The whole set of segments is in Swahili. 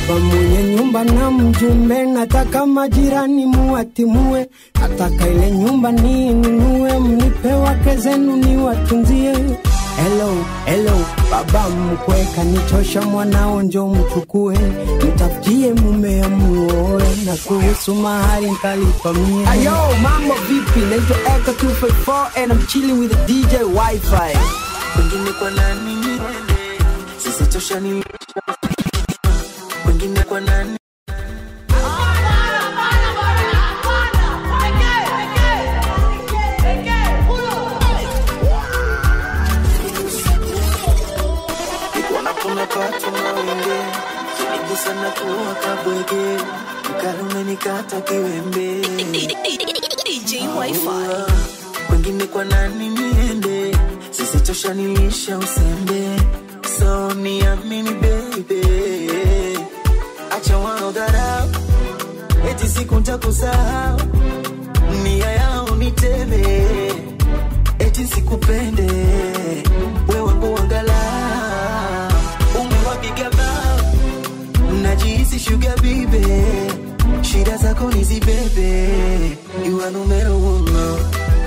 baba mwenye nyumba na mjumbe, nataka majirani muwatimue, nataka ile nyumba niinunue, mnipe wake zenu niwatunzie. Hello, hello, baba mkwe kanichosha, mwanao njo mchukue, mtafutie mume amuoe, na kuhusu mahari ntalipa mie. Ayo, mambo vipi? Naitwa Echo 254 and I'm chilling with the DJ Wi-Fi. Wengine kwa nani niende? Sisi tosha ni wengine kwa nani? Wanapona pato na wenge Nigusa na kuwa kabwege Mkali umenikata kiwembe DJ Wi-Fi. wengine kwa nani niende sisi tosha nilisha usembe so niamini baby acha wao dharau eti siku ntakusahau nia yao niteme eti sikupende we wangu wangala umewapiga bao najihisi shuga bibe shida zako nizibebe you are numero uno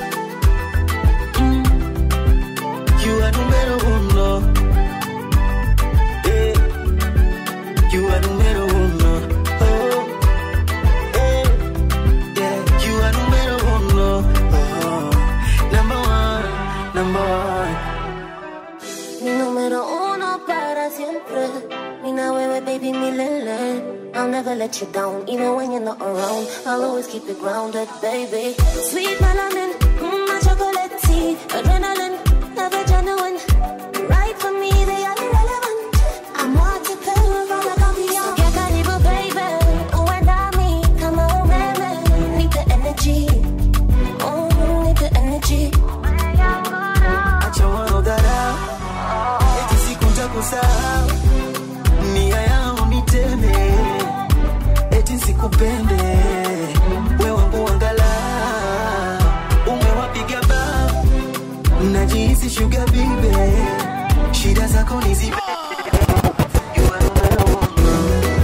You are numero uno. Eh, You are numero uno. Oh, eh, yeah. You are numero uno. Oh, number one, number one. Mi número uno para siempre. Mina wewe baby milele. I'll never let you down, even when you're not around. I'll always keep it grounded, baby. Sweet melanin, mm, my chocolate tea, adrenaline, never genuine. Right for me, they are irrelevant. I'm what you feel from the coffee. Sogea karibu, baby. Uwe nami kama umeme. Need the energy. Oh, need the energy. Acha wao dharau. Eti siku nitakusahau. Nia yao niteme. Eti sikupende. We wangu angalau. Umewapiga bao. Najihisi sugar bibe. Shida zako nizibe. You are numero uno.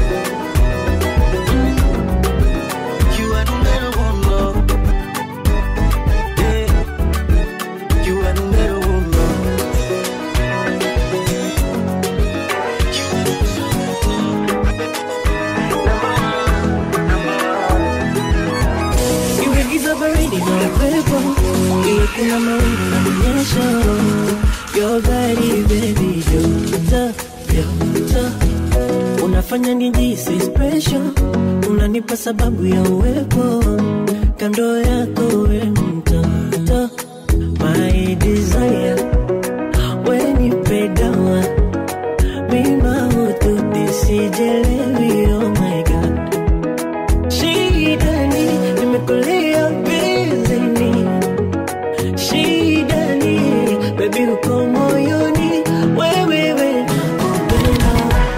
You are numero uno. Yeah. You are numero uno. Iwe giza baridi na upepo, iwe kuna mawingu na mnyesho. Your body baby, joto, joto. Unafanya nijisi special, unanipa sababu ya uwepo kando yako we mtoto, my desire, we nipe dawa mima utu nisijelewi, oh my god Shidani, nimekulia bizini. Shidani, baby uko moyoni. Wewe, we, nakupenda.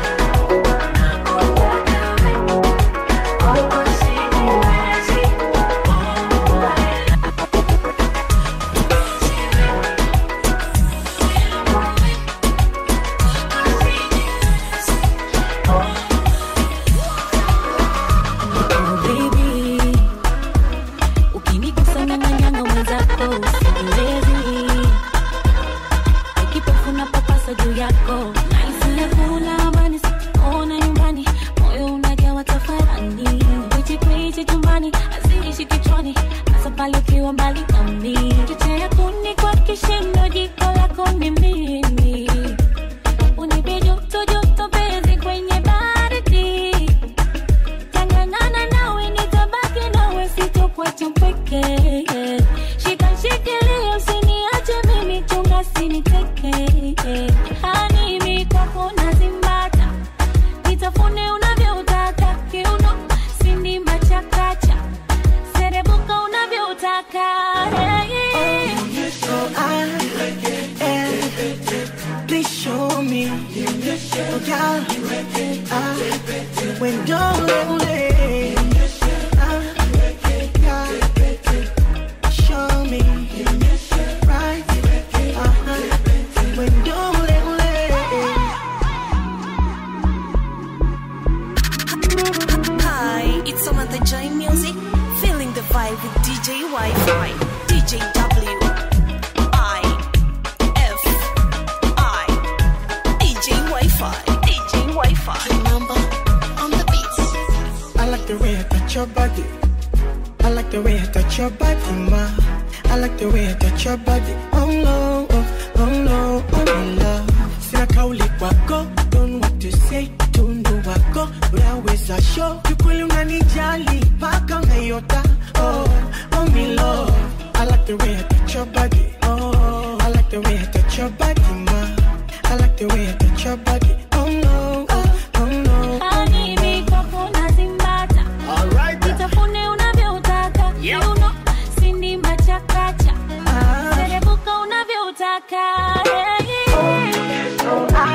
Oh, baby. Ukinigusa nyang'anyanga mwenzako usiwezi. Kipofu na papasa juu yako Nahisi hakuna amani, sikuona nyumbani moyo unajawa tafarani kwichi kwichi chumbani hazinishi kichwani hasa pale ukiwa mbali nami chochea kuni kwa kishindo jiko lako ni mimi unipe joto joto penzi kwenye baridi Tanganyana nawe nitabaki nawe sitokuacha mpweke Shika shikilia usiniache mimi chunga siniteke Hani mi kwako nazimbata Nitafune unavyotaka kiuno sindi machakacha Serebuka unavyotaka hey. So I am, please show me. Oh, God, I, when you're lonely, I, God, show me. Right, uh-huh, when you're lonely. DJ Wi-Fi, DJ W, I, F, I, DJ Wi-Fi, DJ Wi-Fi. Number on the beats. I like the way I touch your body. I like the way I touch your body, ma. I like the way I touch your body. Oh no, oh, oh no, oh my love. Sina kauli kwako, don't know what to say. Tundu wako, unaweza show. Kikweli unanijali, paka unayota. Oh, oh my love. I like the way I touch your body. Oh, I like the way I touch your body, ma. I like the way I touch your body. Oh no, oh, oh no. Habibi, kwako nazimbata. Nitafune unavyotaka. Kiuno, sindi machakacha. Serebuka unavyotaka. Yeah, yeah.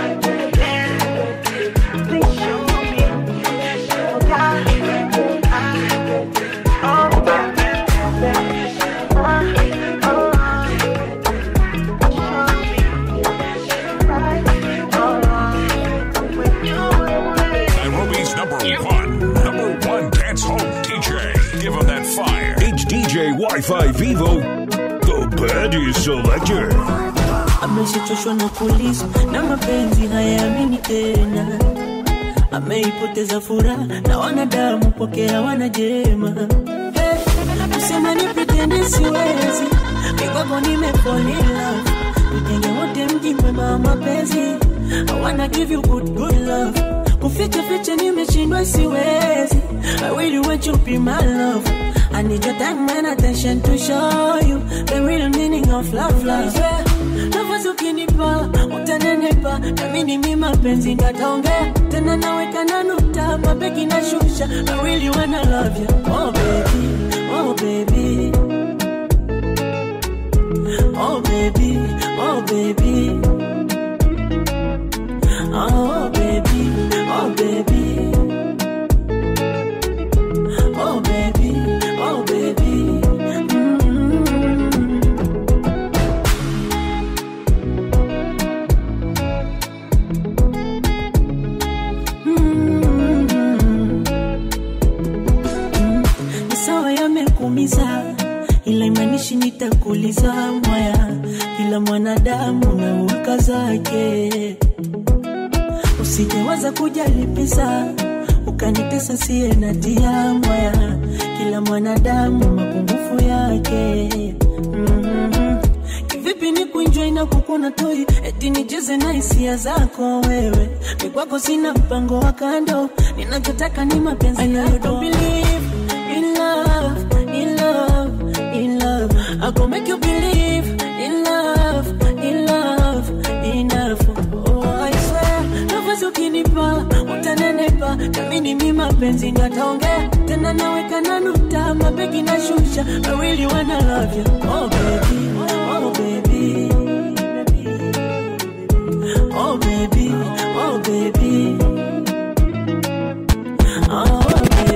Nairobi's number one, number one dance hall DJ. Give him that fire. It's DJ Wi-Fi Vivo, the baddest selector. ameshachoshwa na kulizwa na mapenzi hayaamini tena ameipoteza furaha na wanadamu pokea wanajema hey, kusema ni pretend siwezi mikwako nimefolila utenge wote mji mwema wa mapenzi I wanna give you good good love kuficha ficha nimeshindwa siwezi I really want you be my love I need your time and attention to show you the real meaning of love love yeah. nafasi ukinipa utanenepa nami ni mi mapenzi ngataongea tena naweka na nukta mabeki na shusha I really wanna love you oh baby oh baby oh baby oh baby oh baby oh baby oh baby oh baby mm ni sawa yamekumiza ila imanishi nitakuliza mwaya kila mwanadamu na uwaka zake usijewaza kujalipisa ukanitesa siye na tia mwaya kila mwanadamu mapungufu yake mm-hmm. kivipi ni kuinjoi na kukuna toi eti nicheze na hisia zako wewe mikwako sina mpango wa kando ninachotaka ni mapenzi yako believe in love, in love, in love. I go make you believe in love, in love, enough. Oh, I swear, nafasi ukinipa utanenepa, nami ni mi mapenzi ngataongea tena, naweka na nukta mabegi na shusha. I really wanna love you, oh baby, oh baby, oh baby, oh baby, oh baby.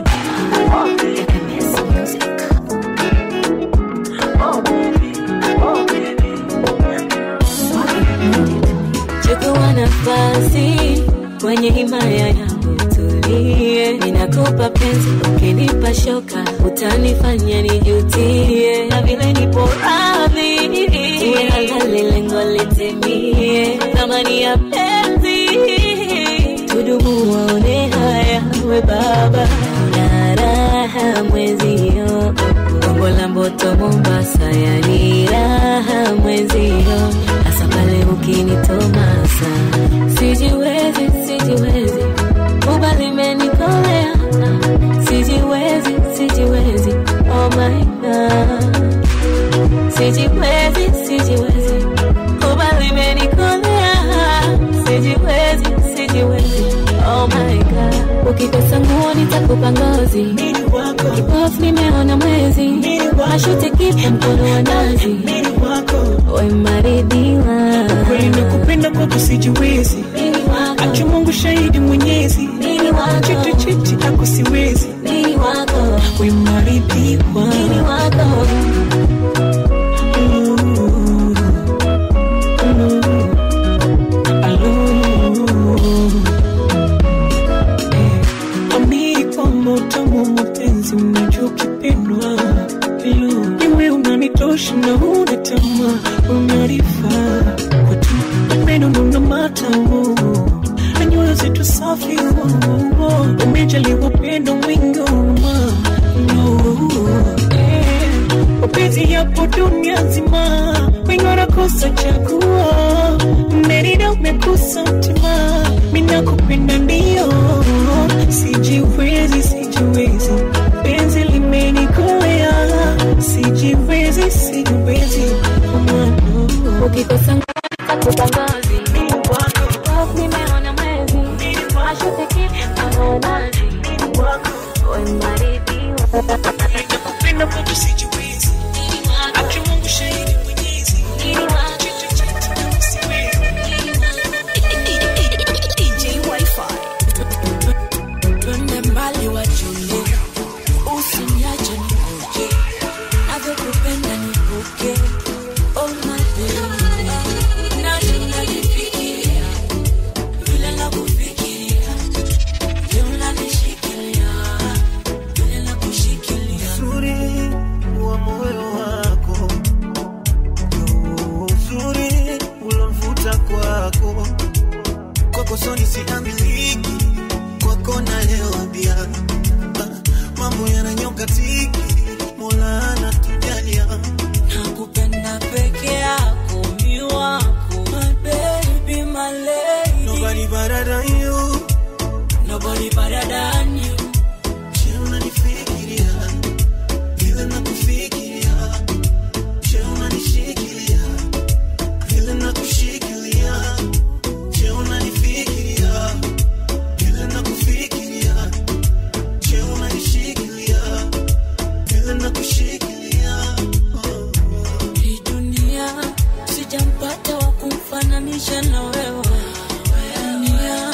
chukua nafasi kwenye himaya yangu tulie, ninakupa penzi, ukinipa shoka utanifanya nijutie, na vile nipo radhi uwe halali, lengo litimie, thamani ya penzi tudumu, waone haya, we baba una raha mwezio Bongo la Mboto Mombasa, yani raha mwezio, hasa pale ukinitomasa, sijiwezi, sijiwezi, kuba limenikolea, sijiwezi, sijiwezi, oh my god, sijiwezi, sijiwezi, kuba limenikolea, sijiwezi, sijiwezi, oh my god, ukikosa nguo nitakupa ngozi kipofu nimeona mwezi mashuti kipa mkono wa nazi we maridhiwa kweli nakupenda kwako sijiwezi acha mungu shahidi mwenyezi chiti chiti ako siwezi wemaridhiwa amini kwamba utamu wa mapenzi unajua ukipendwa na nyoyo zetu safi oh, oh. umejaliwa upendo mwingi oh, oh, eh. mapenzi yapo dunia nzima wengi wanakosa chagua merida umekosa mtima minakupenda ndio sijiwezi sijiwezi penzi limenikolea sijiwezi sijiwezi ukikosa kutangazi nimeona mwezi ashutiki anaonazi wemaridhiwa nakupenda kwatu sijiwezi aki mungu shahidi mwenyezi Chiti, chiti, na usiwezi. DJ Wi-Fi. twende mbali wachunge usiniache nikoje navyokupenda nipoke oh my baby nashinda nifikiria vile nakufikiria je unanishikilia vile nakushikilia uzuri wa moyo wako ndio uzuri ulomvuta kwako kwako soni siamiliki kwako nalewa bia Ah, mambo yananyoka tiki mola anatujalia nakupenda peke yako mi wako my baby my lady nobody better than you nobody better than you Je, unanifikiria vile nakufikiria Je, unanishikilia vile nakushikilia Je, unanifikiria vile nakufikiria Je, unanishikilia vile nakushikilia oh. hii dunia sijampata wa kumfananisha na wewe dunia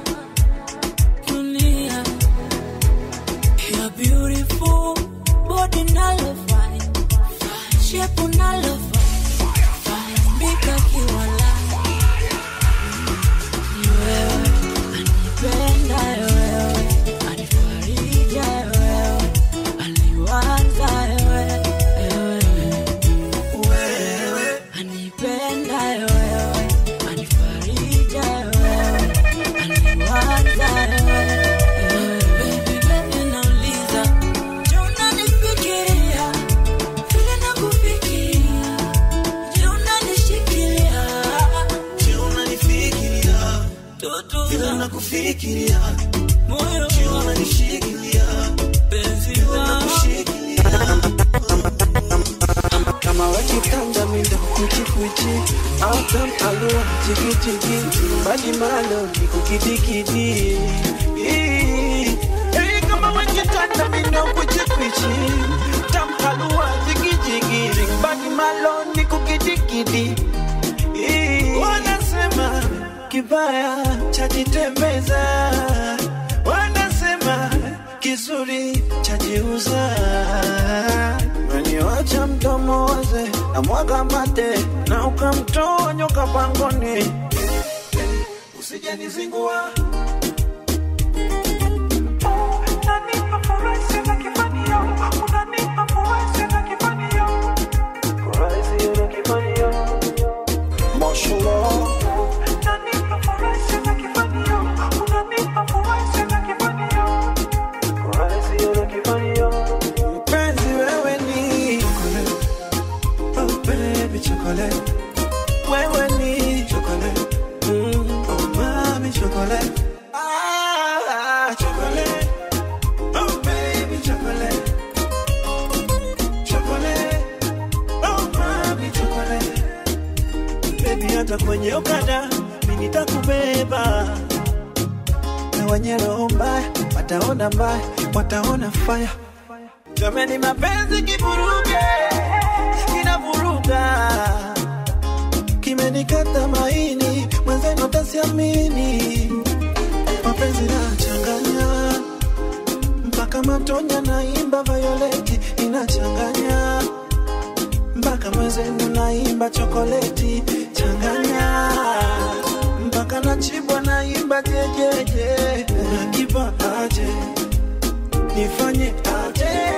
dunia you're beautiful body nalo fine shape nalo fine fine mbika kiwala ni wewe anipenda wewe anifarija wewe aliwaza wewe wewe anipenda wewe anifarija wewe aliwaza wewe baby baby nauliza je unanifikiria vile nakufikiria je unanishikilia Je, unanifikiria tutu vile nakufikiria moyo Je, unanishikilia penzi vile wangu nakushikilia kama wakitanda mindo kuchikuchi autam alua chikichiki badi malo nikukidikidi Hey, kama wakitanda mindo kuchikuchi tam alua chikichiki badi malo nikukidikidi wanasema kibaya chajitembeza wanasema kizuri chajiuza Umeniwacha mdomo waze na mwaga mate na ukamtoa nyoka pangoni, usijanizingua Mpenzi wewe ni chocolate, oh baby chocolate, wewe ni chocolate, mm, oh mami chocolate, ah chocolate, oh baby chocolate, chocolate, oh mami chocolate, baby hata kwenye okada mimi nitakubeba na wenye roho mbaya wataona mbaya, wataona fire Jamani, mapenzi kivuruge, kinavuruga, kimenikata maini, mwenzenu tasiamini. Mapenzi nachanganya mpaka matonya, naimba Violeti inachanganya mpaka mwenzenu naimba chokoleti changanya mpaka nachibwa naimba jejeje, nakipa aje nifanye aje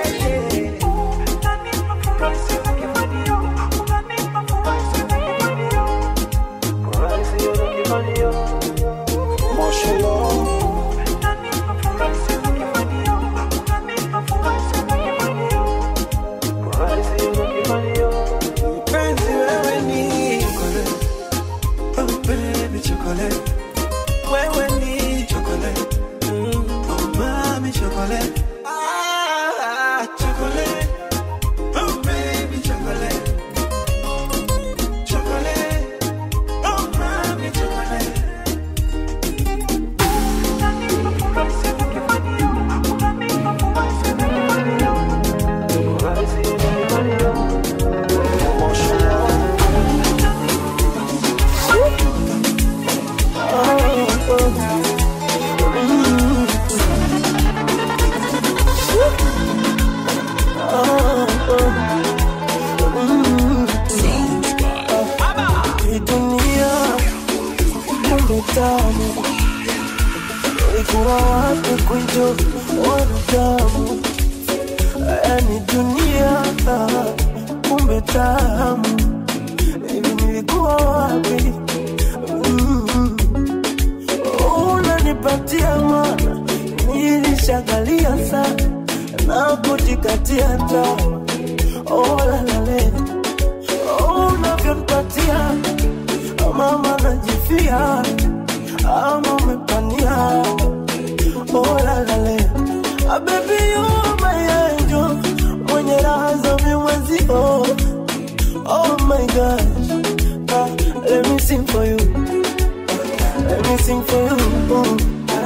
tamu ulikuwa wapi kwijo wanadamu yani dunia kumbe tamu hivi nilikuwa wapi mm. unanipatia mana nilishagalia sana na kujikatia tamu olalale unavyonipatia mama najifia ama umepania olalale abebi yumayenjo mwenye raha za vimwezio oh my gosh ah, let me sing for you let me sing for you oh.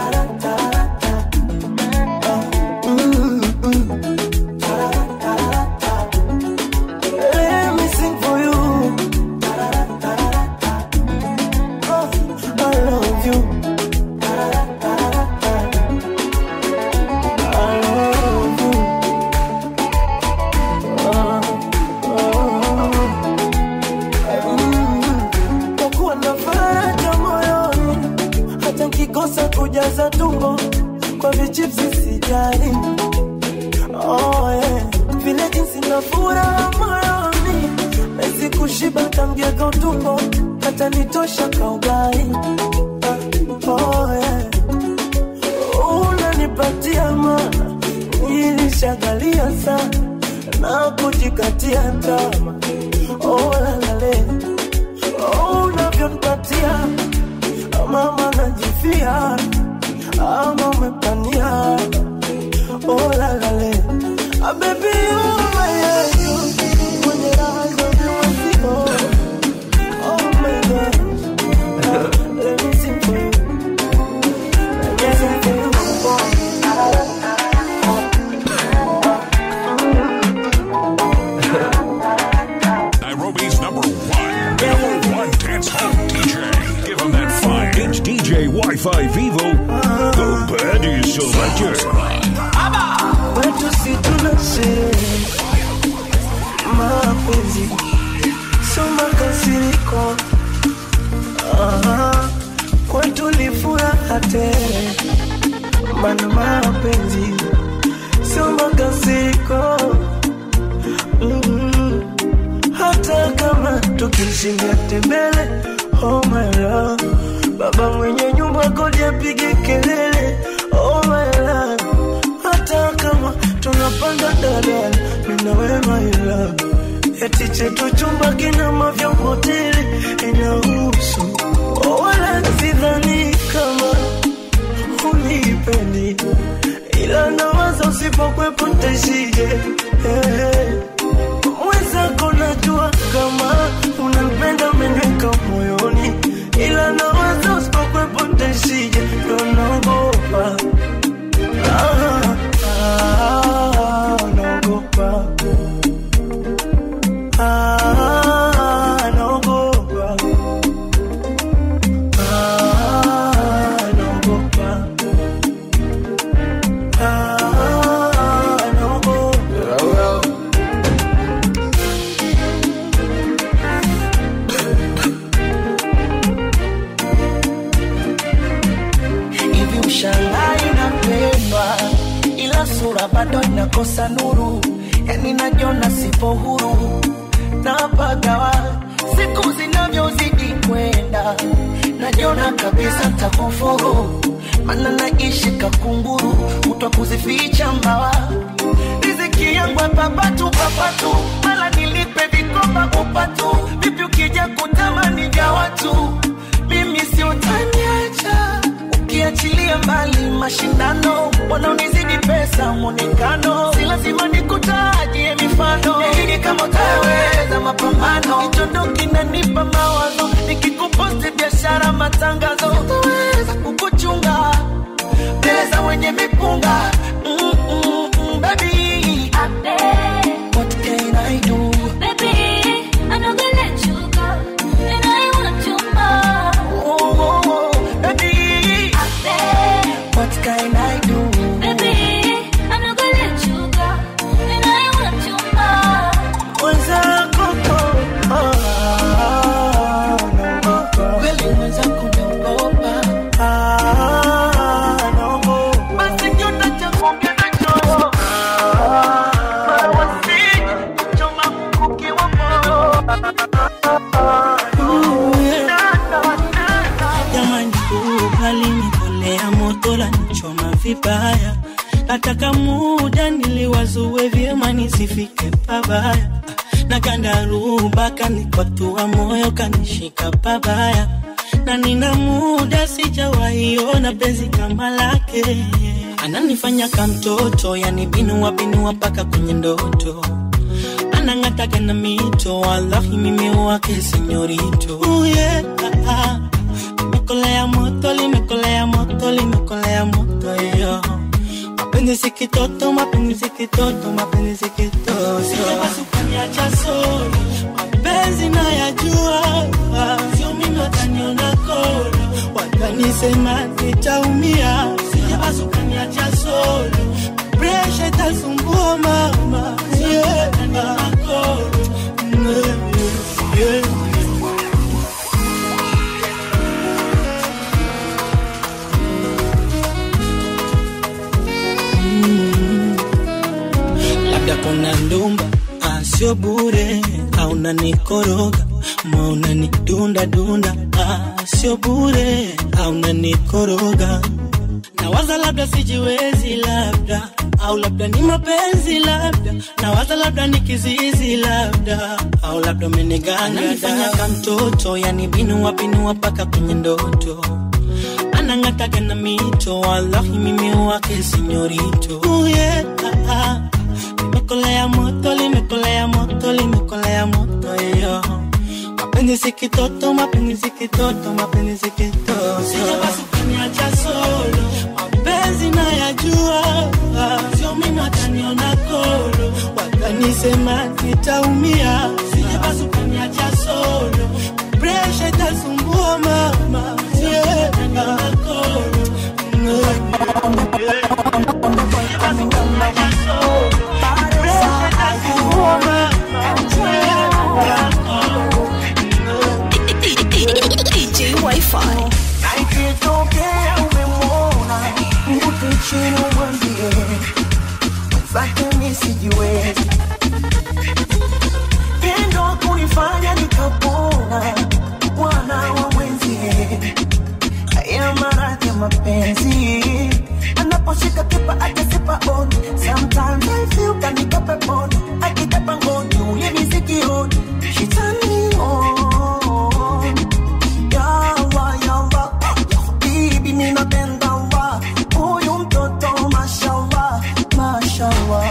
Let me sing for you. Oh, I love you. I love you. Oh, oh. Mm. Kwa kuwa na faraja moyoni, hata nkikosa kujaza tumbo kwa vichipsi sijali oh, yeah. vile jinsi na furaha moyoni mezi kushiba tamgega utumbo hata nitosha kaugai oh, yeah. unanipatia mana nilishagalia sana na kujikatia tama oh, lalale oh, unavyonipatia mama najifia ama umepania oh, lalale Ah, baby, you my angel. Mwenye raha za viwazio. Oh my God. Ah, let me sing for you. Let me sing for you. Nairobi's number one, number one dance hall DJ. Give him that fire. It's DJ Wi-Fi Vivo, the Baddie Selector. Kwetu si tuna sherehe mapenzi sio makasiriko Aha, kwetu ni furaha tele mana mapenzi sio makasiriko mm hata kama tukishindia tembele oh my love baba mwenye nyumba kodi apige kelele oh my love hata kama tunapanda dadala mina we my love eti chetu chumba kina mavya hoteli inahusu oh, wala sidhani kama unipendi ila nawaza usipokwepo ntaishije hey. mwenzako najua kama unanipenda umeniweka moyoni ila nawaza usipokwepo ntaishije ndo naogopa Ah, ah, naogopa Ah, naogopa Ah, naogopa Ah, naogopa hivi ushangai napendwa ila sura bado inakosa nuru yani najiona sipo huru napagawa siku zinavyozidi kwenda najiona kabisa takufuru mana naishi kakunguru kutwa kuzificha mbawa riziki yangu papatu papatu mala nilipe vikoba upatu vipi ukija kutamani vya watu mimi si utaniacha ukiachilia mbali mashindano wanaonizidi pesa mwonekano si lazima nikutajie mifano nahidi kama utaweza mapambano kichondo kinanipa mawazo nikikuposti biashara matangazo utaweza kukuchunga mbele za wenye mipunga mm, mm, mm, baby what can I do oh, oh, oh, baby what can I do mwenzako ah, naogopa kweli mwenzako naogopa limekolea moto la nichoma vibaya nataka muda niliwazue vyema nisifike pabaya na kandaruba kanikwatua moyo kanishika pabaya na nina muda sijawaiona penzi kama lake ananifanya kamtoto yani binua binua mpaka kwenye ndoto anang'ataga na mito wallahi mimi wake senyorito uh, yeah, ah, ah. limekolea moto limekolea moto limekolea moto yo mapenzi si kitoto mapenzi si kitoto mapenzi si kitoto sukaniacha solo mapenzi nayajua sio mimi wataniona kolo watanisema nitaumia sijabasukaniacha solo presha itasumbua mama yeah. yeah. labda kuna ndumba ah, sio bure au nanikoroga ma unanidunda dunda ah, sio bure au nanikoroga nawaza labda sijiwezi labda au labda ni mapenzi labda nawaza labda ni kizizi labda au labda umenigangafanya ka mtoto yani binua binua mpaka kwenye ndoto anang'ataga na mito wallahi mimi wake sinyorito uh, yeah, ah, ah. limekolea moto limekolea moto limekolea moto yo mapenzi si kitoto mapenzi si kitoto mapenzi si kitoto sijabasukaniacha solo mapenzi nayajua sio mimi wataniona kolo watanisema nitaumia sijabasukaniacha solo presha itasumbua mama yeah. DJ Wi-Fi. Na ikitokea umemwona mvute chini umwambie zake mi sijiwezi pendo kunifanya nikapona bwana wa mwenzie haya maradhi ya mapenzi anaposhika kipa akasipa on sometimes I feel kanika peponi akitapa ngoni ule misikioni she turn me on yawa yawa bibi minapenda wa huyu mtoto mashawa mashawa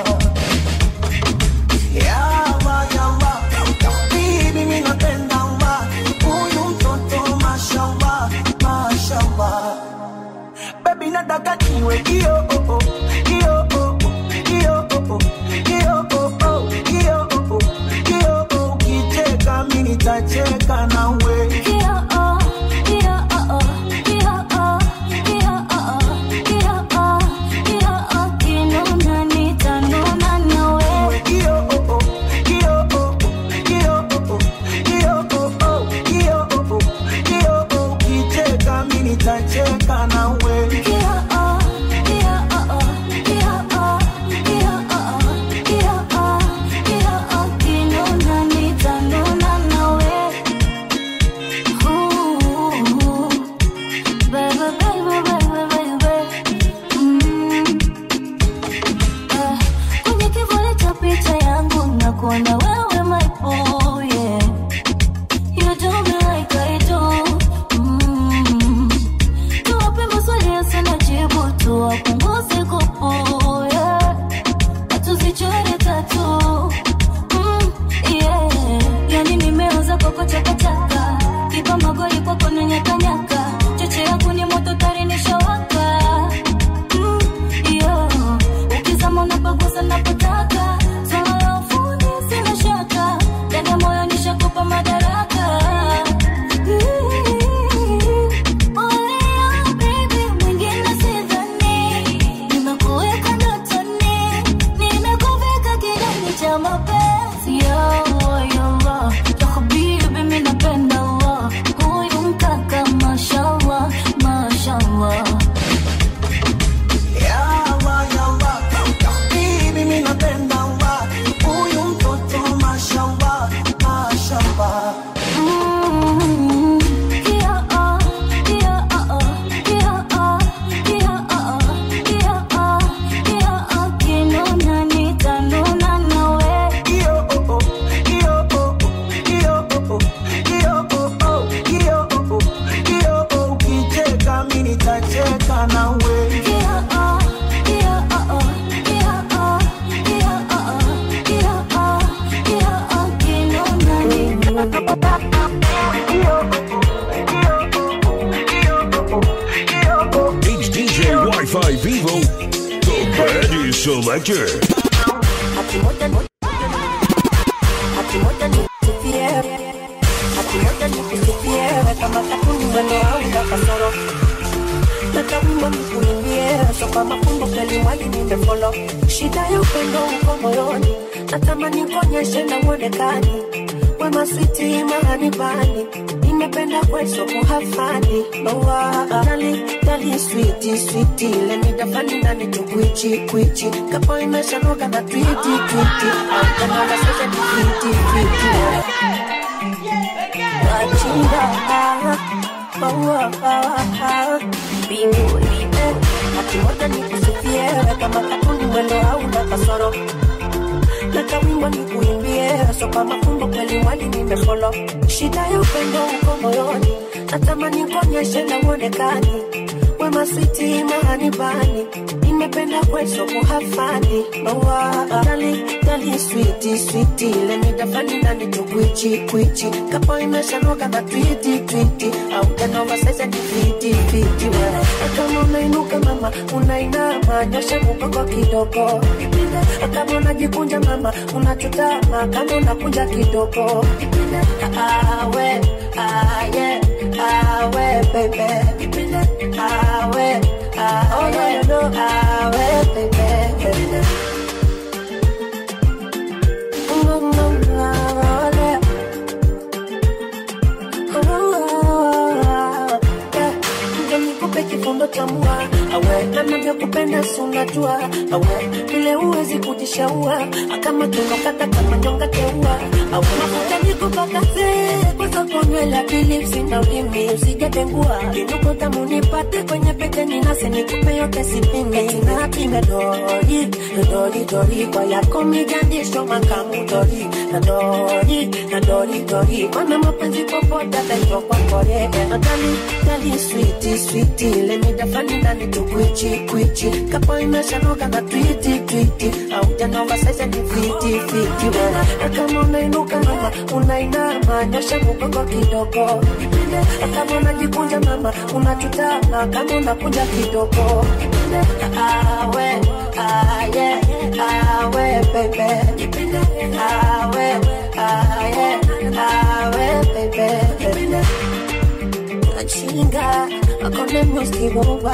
yawa yawa bibi minapenda wa huyu mtoto mashawa mashawa baby nataka niwe kio oh, oh, kio oh, oh, kio oh, oh, kio oh, oh, kio oh, oh, kio oh, ukicheka mimi nitacheka nawe Kio oh, oh, kio oh, oh, kio oh, oh, kio oh, oh, kio oh, oh, kio oh, ukicheka mimi nitacheka nawe Kwenye kivuli cha picha yangu nakuona wewe my boy, yeah. You do me like I do. Mm. Tuwape maswali yasina jibu, tuwapunguze kupu, yeah. Na tuzichore tatu. Mm, yeah. Yani nimeanza kwako chakachaka kipa magoli kwako na nyakanyaka cheche yangu ni moto tari nishawaka mm, yeah. ukizama unapagusa napotaka swala la ufundi sina shaka ndani ya moyo nishakupa madaraka Mm, oh yeah, baby, mwingine sidhani. nitateseka nawe Yeah, oh, yeah, oh, oh, yeah, oh, yeah, oh, oh, yeah, oh, yeah, oh, kinonani. It's DJ Wi-Fi Vivo, the baddest selector. Ati moja ni Ati moja ni kusifie Ati moja ni kusifie Kama katuni mwendo hauna kasoro Nataka wimbo nikuimbie So kama fumbo kweli mwali nimefolo Shida ya upendo uko moyoni Natamani kuonyeshe na mwonekani Wema switi mahani bani Nimependa kweso kuhafani Noa Dali, dali, sweetie, sweetie Let me define nani tu kwichi, kwichi Kapo imeshanoga na twiti, twiti Au kama wasese ni twiti, twiti Wachinda Mbinguni eh Hati moja ni kusifie Kama katuni mwendo hauna kasoro Nataka wimbo nikuimbie So kama fumbo kweli mwali nimefolo Shida ya upendo uko moyoni Natamani kuonyeshe na mwonekani Wema switi mahani bani Nimependa kweso kuhafani Noa Dali, dali, sweetie, sweetie Let me define nani tu kwichi, kwichi Kapo imeshanoga na twiti, twiti Au tena wasese ni fiti, fiti wewe Kama unainuka mama, unainama Nyosha mgongo kidogo Kama unajikunja mama, unachutama Kama unakunja kidogo Awe, aye, awe baby Awe, awe, no, awe baby Mm, mm, awe. Ndio nikupe kifundo cha mua awe anavyokupenda si unajua awe vile huwezi kujishaua kama tunokata kama nyonga teua awe mafuta nikupakaze kwanza konywela bilipsi na ulimi usijatengua kinuko tamu nipate kwenye pete ninase nikupe yote sipime tinapime dori dori dori kwa yako mijandisho makamu dori na dori na dori dori mana mapenzi popote ataitwa kwa kore na dali dali switi switi lemi dafani ndani tu kwichi kwichi kapo imeshanoga na twiti twiti au janova sasa ni fiti fiti wala kama unainuka mama unainama nyosha mgongo kidogo kama unajikunja mama unachutama kama unakunja kidogo awe aye awe baby awe aye awe baby Chinga, akone musiboba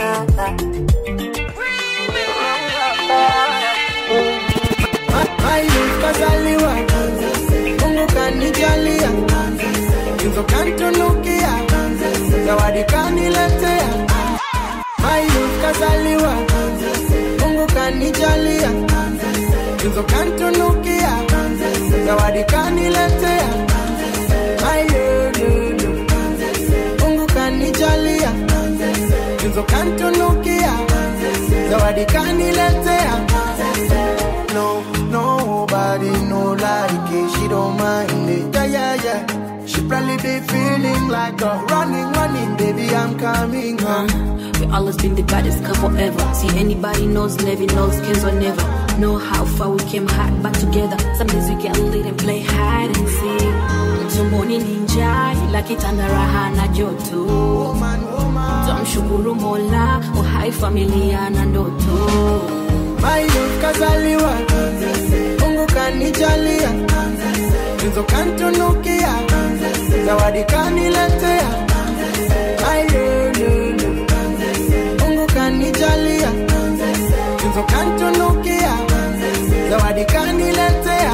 Mayu kazaliwa Mungu kanijalia Inzo kantunukia Zawadi kaniletea Mayu kazaliwa Mungu kanijalia Inzo kantunukia Zawadi kaniletea Mayu lulu Mungu kanijalia Inzo kantunukia Zawadi kaniletea No, nobody no like it. She don't mind it. Yeah, yeah, yeah. She probably be feeling like a running, running, baby. I'm coming home. We always been the baddest couple ever. See anybody knows, never knows, cares or never. Know how far we came hard back together. Some days we get lit and play hide and seek. Tumboni ninja ila kitanda raha na joto. Tumshukuru Mola, uhai familia na ndoto. Mayo kazaliwa Mungu kanijalia Tunzo kantunukia Zawadi kaniletea Mayo lulu Mungu kanijalia Tunzo kantunukia Zawadi kaniletea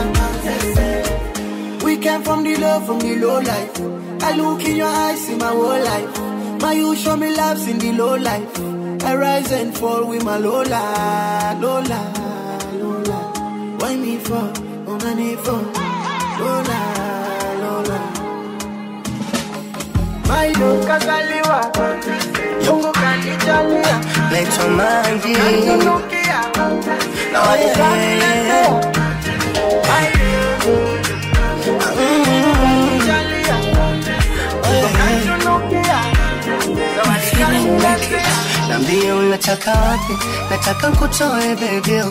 We came from the low, from the low life I look in your eyes, see my whole life My you show me loves in the low life I rise and fall with my Lola, Lola, Lola. Why me for? Oh, my me for? Lola, Lola. My love kazaliwa, Mungu kanijalia. Naitwa Mangi Kaninukia, na wale Nambie unataka wapi, nataka nkutoe bebio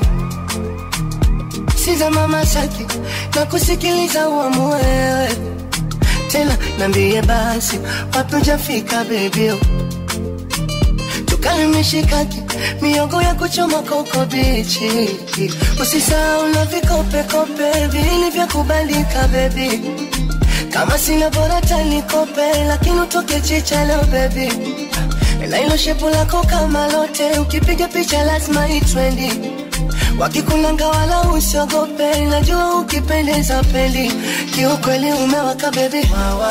Siza mama saki na kusikiliza uamue wewe tena, nambie basi wapi ujafika bebio tukale mishikaki miogo ya kuchoma koko bichi usisahau na vikopekope vilivyokubalika bebi kama sina bora tanikope lakini utoke chicha leo bebi na ilo shepu lako kama lote ukipiga picha lazima itrendi wakikulanga wala usiogope najua ukipendeza pendi kiukweli umewaka bebi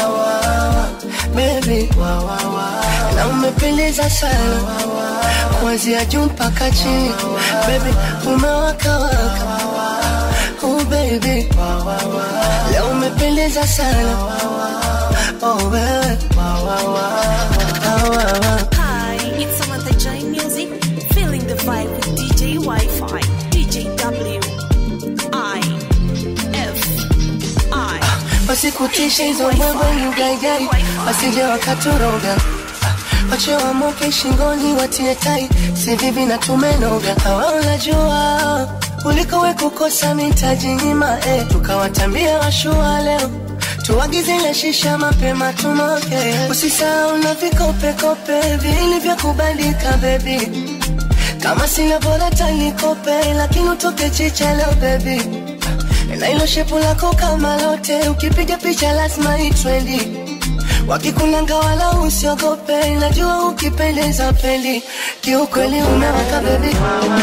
bebi na umependeza sana kuanzia juu mpaka chini bebi umewakawaka oh baby leo umependeza sana oh wewe Hi, it's Samantha J Music, feeling the vibe with DJ Wi-Fi, DJ W, I, F, I. wasikutishe hizo mbwembwe mgaigai wasije wakatoroga wache wamoke shingoni watie tai si vivi na tumenoga hawa unajua ulikowe kukosa mitajinyima eh. tukawatambia washua leo tuagize ile shisha mapema tumoke usisahau na vikopekope vilivyokubalika bebi kama sina bora tanikope lakini utoke chicha leo bebi na ilo shepu lako kama lote ukipiga picha lazima itrendi wakikulanga wala usiogope najua ukipendeza pendi kiukweli umewaka bebi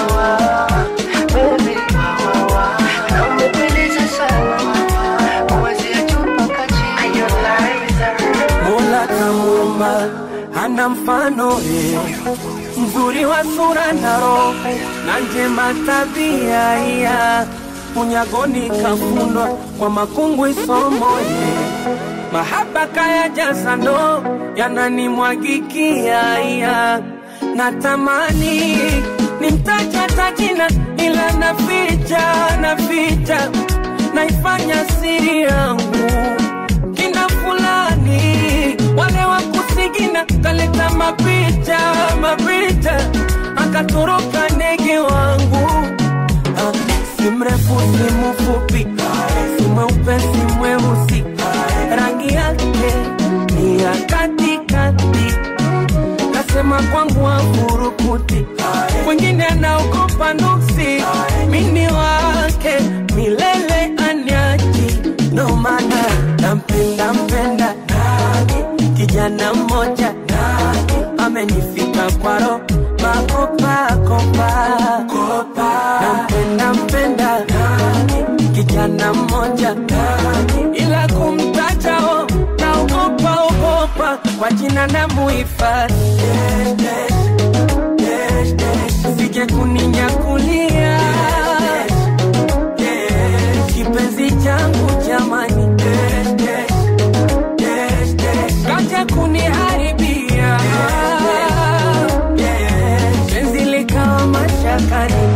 Baby. Na umependeza sana. Kuanzia juu mpaka chini. Mola kamuumba hana mfano eh, mzuri wa sura na roho na njema tabia iya unyagoni kafundwa kwa makungwi somo eh, mahaba kaya jaza ndo yananimwagikia iya natamani nimtaja tajina ila naficha naficha naifanya siri yangu kina fulani wale wa kusigina kaleta mapicha mapicha akatoroka ndege wangu Ah, si mrefu si mfupi si mweupe si mweusi rangi yake ni ya katikati kasema kwangu afurukuti wengine anaogopa nuksi mini wake milele anyaji ndo maana nampenda mpenda kijana mmoja amenifika kwaro makopakopa nampenda mpenda kijana mmoja ila kumtajao naogopa ogopa kwa jina na muhifadhi sije kuninyakulia kipenzi changu jamani kaja kuniharibia penzi likawa mashakani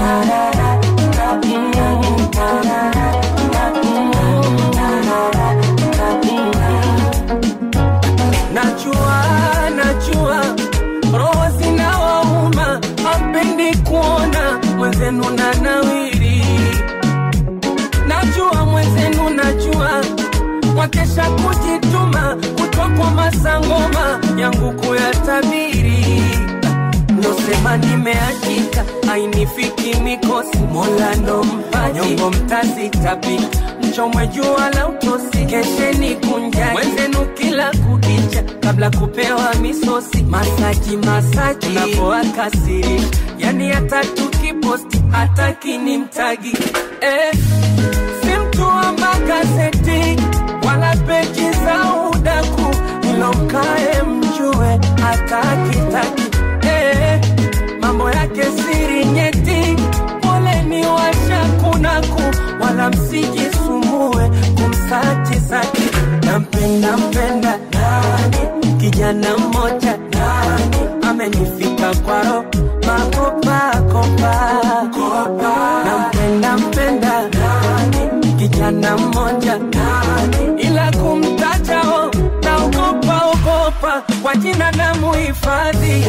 najua najua roho zinawauma hapendi kuona mwenzenu na nawiri najua mwenzenu najua wakesha kujituma kutokwa masangoma yangu kuyatabiri nosema nimeachika ainifiki mikosi mola ndo mpaji nyongo mtazitabi mchomwe jua la utosi kesheni kunja mwenzenu kila kukicha kabla kupewa misosi masaji masaji unapoakasiri yani hata tukiposti hata kinimtagi eh, si mtu wa magazeti wala peji za udaku ilomkae mjue hata kitaki eh, mambo yake siri nyeti poleni washakunaku wala msijisumbue kumsachi saki nampenda mpenda nani kijana mmoja nani amenifika kwaro makopakopa nampenda mpenda nani kijana mmoja nani ila kumtajao naogopa ogopa kwa kwa jina na muhifadhi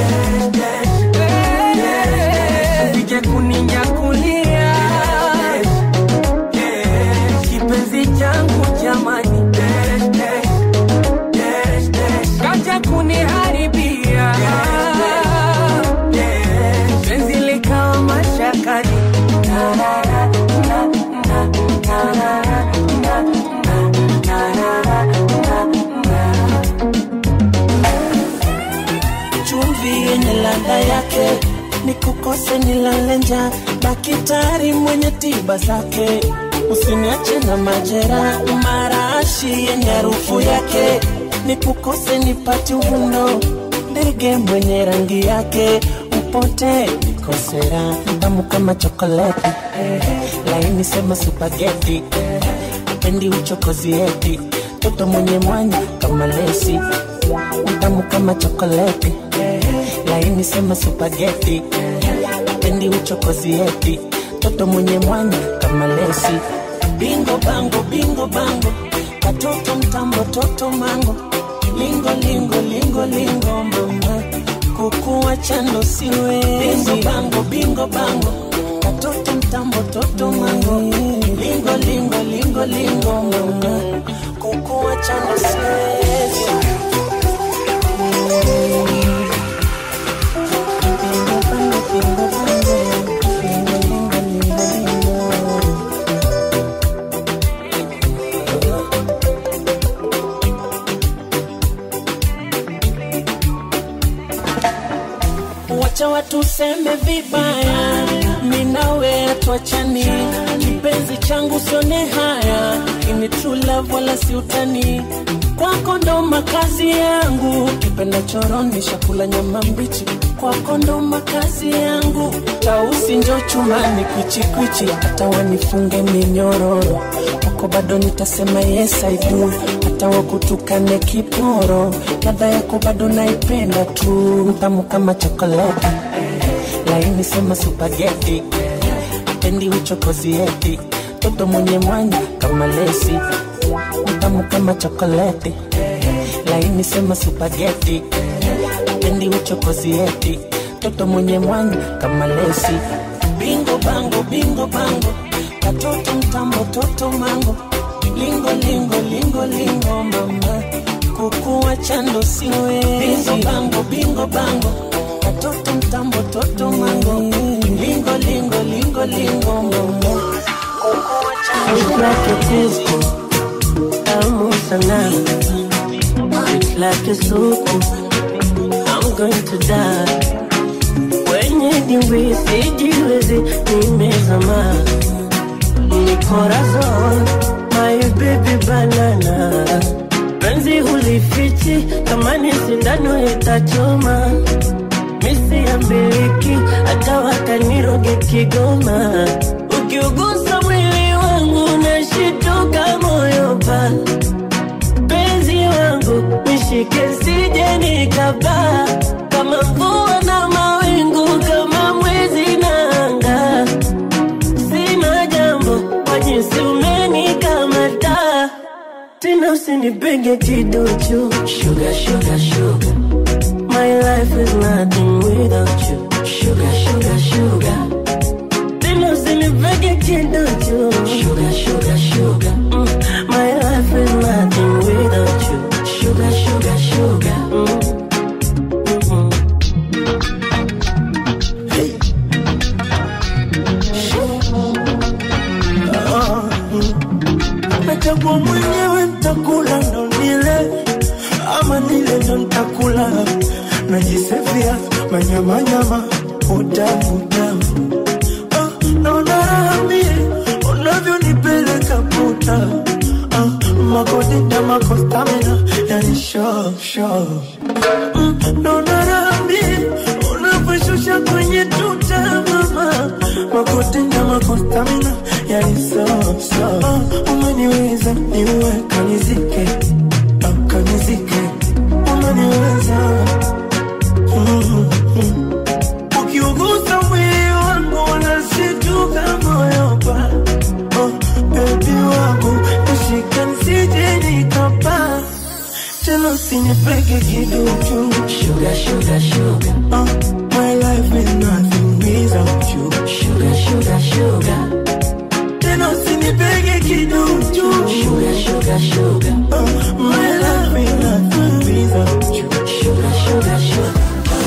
sije kuninyakulia kipenzi changu jamani kaja kuniharibia penzi likawa mashakani chumvi yenye ladha yake ni kukose nilale njaa dakitari mwenye tiba zake usiniache na majera marashi yenye harufu yake ni kukose nipati uvundo ndege mwenye rangi yake upote nikosera mtamu kama chokoleti laini sema supageti pendi uchokozi eti toto mwenye mwanya kama lesi mtamu kama chokoleti laini sema supageti pendi uchokozi eti toto mwenye mwanya kama lesi bingo bango bingo bango katoto mtambo toto mango lingo lingo lingo lingo mama kukuwa chando siwe bingo bango bingo bango katoto mtambo toto mango lingo lingo lingo lingo mama kukuwa chando siwezi wacha watu seme vibaya, minawe atuachani, kipenzi changu sione haya, ini true love wala si utani, kwako ndo makazi yangu, kipenda choroni shakula nyama mbichi, kwako ndo makazi yangu, tausi njo chumani kwichikwichi, hata wanifunge minyororo, kwako bado nitasema yes I do, hata wakutukane kiporo, ladha yako bado naipenda tu, mtamu kama chokoleti, laini sema supageti, pendi uchokozi eti, toto mwenye mwanya kama lesi, mtamu kama chokoleti, laini sema supageti, pendi uchokozi eti, toto mwenye mwanya kama lesi, bingo bango bingo bango, katoto mtambo toto mango lingo lingo lingo lingo mama kukuwa chando siwe bingo bango bingo bango katoto mtambo toto mango lingo lingo lingo lingo mama kukuwa It's like a disco, tamu sana. It's like a soup, I'm going to die. Wenye dimbwi sijiwezi, nimezama. Ni corazon, my baby banana. Penzi hulifichi, kama ni sindano itachoma. Misi ya mbiliki, hata wakaniroge Kigoma. Ukiugusa mwili wangu nashituka moyo pa penzi wangu nishike sije nikapaa kama mvua na mawingu kama mwezi na anga sina jambo kwa jinsi umenikamata tena usinipige kiduchu sugar, sugar, sugar. My life is nothing without you sugar, sugar, sugar. Tena usinipege kiduchu Sugar, sugar, sugar mm. My life is nothing without you Sugar, sugar, sugar mm. nachagua mwenyewe ntakula ndo nile ama nile ndo ntakula najisefia manyamanyama utamu utamu ah, naona raha mie unavyonipeleka puta ah, makodita makostamina yani sho sho mm, naona raha mie unavyoshusha kwenye tuta mama makodita makostamina yani so so ah, umeniweza niue kanizike ah, kanizike umeniweza mm, mm. ukiugusa mwili wangu nasituka moyo pa oh, bebi wangu ushika nsije nikapa tena usinipeke kiduchu sugar, sugar, sugar. Uh, my life is nothing without you sugar, sugar, sugar. Tena usinipeke kiduchu sugar, sugar, sugar. Uh, my life is nothing without you sugar, sugar, sugar.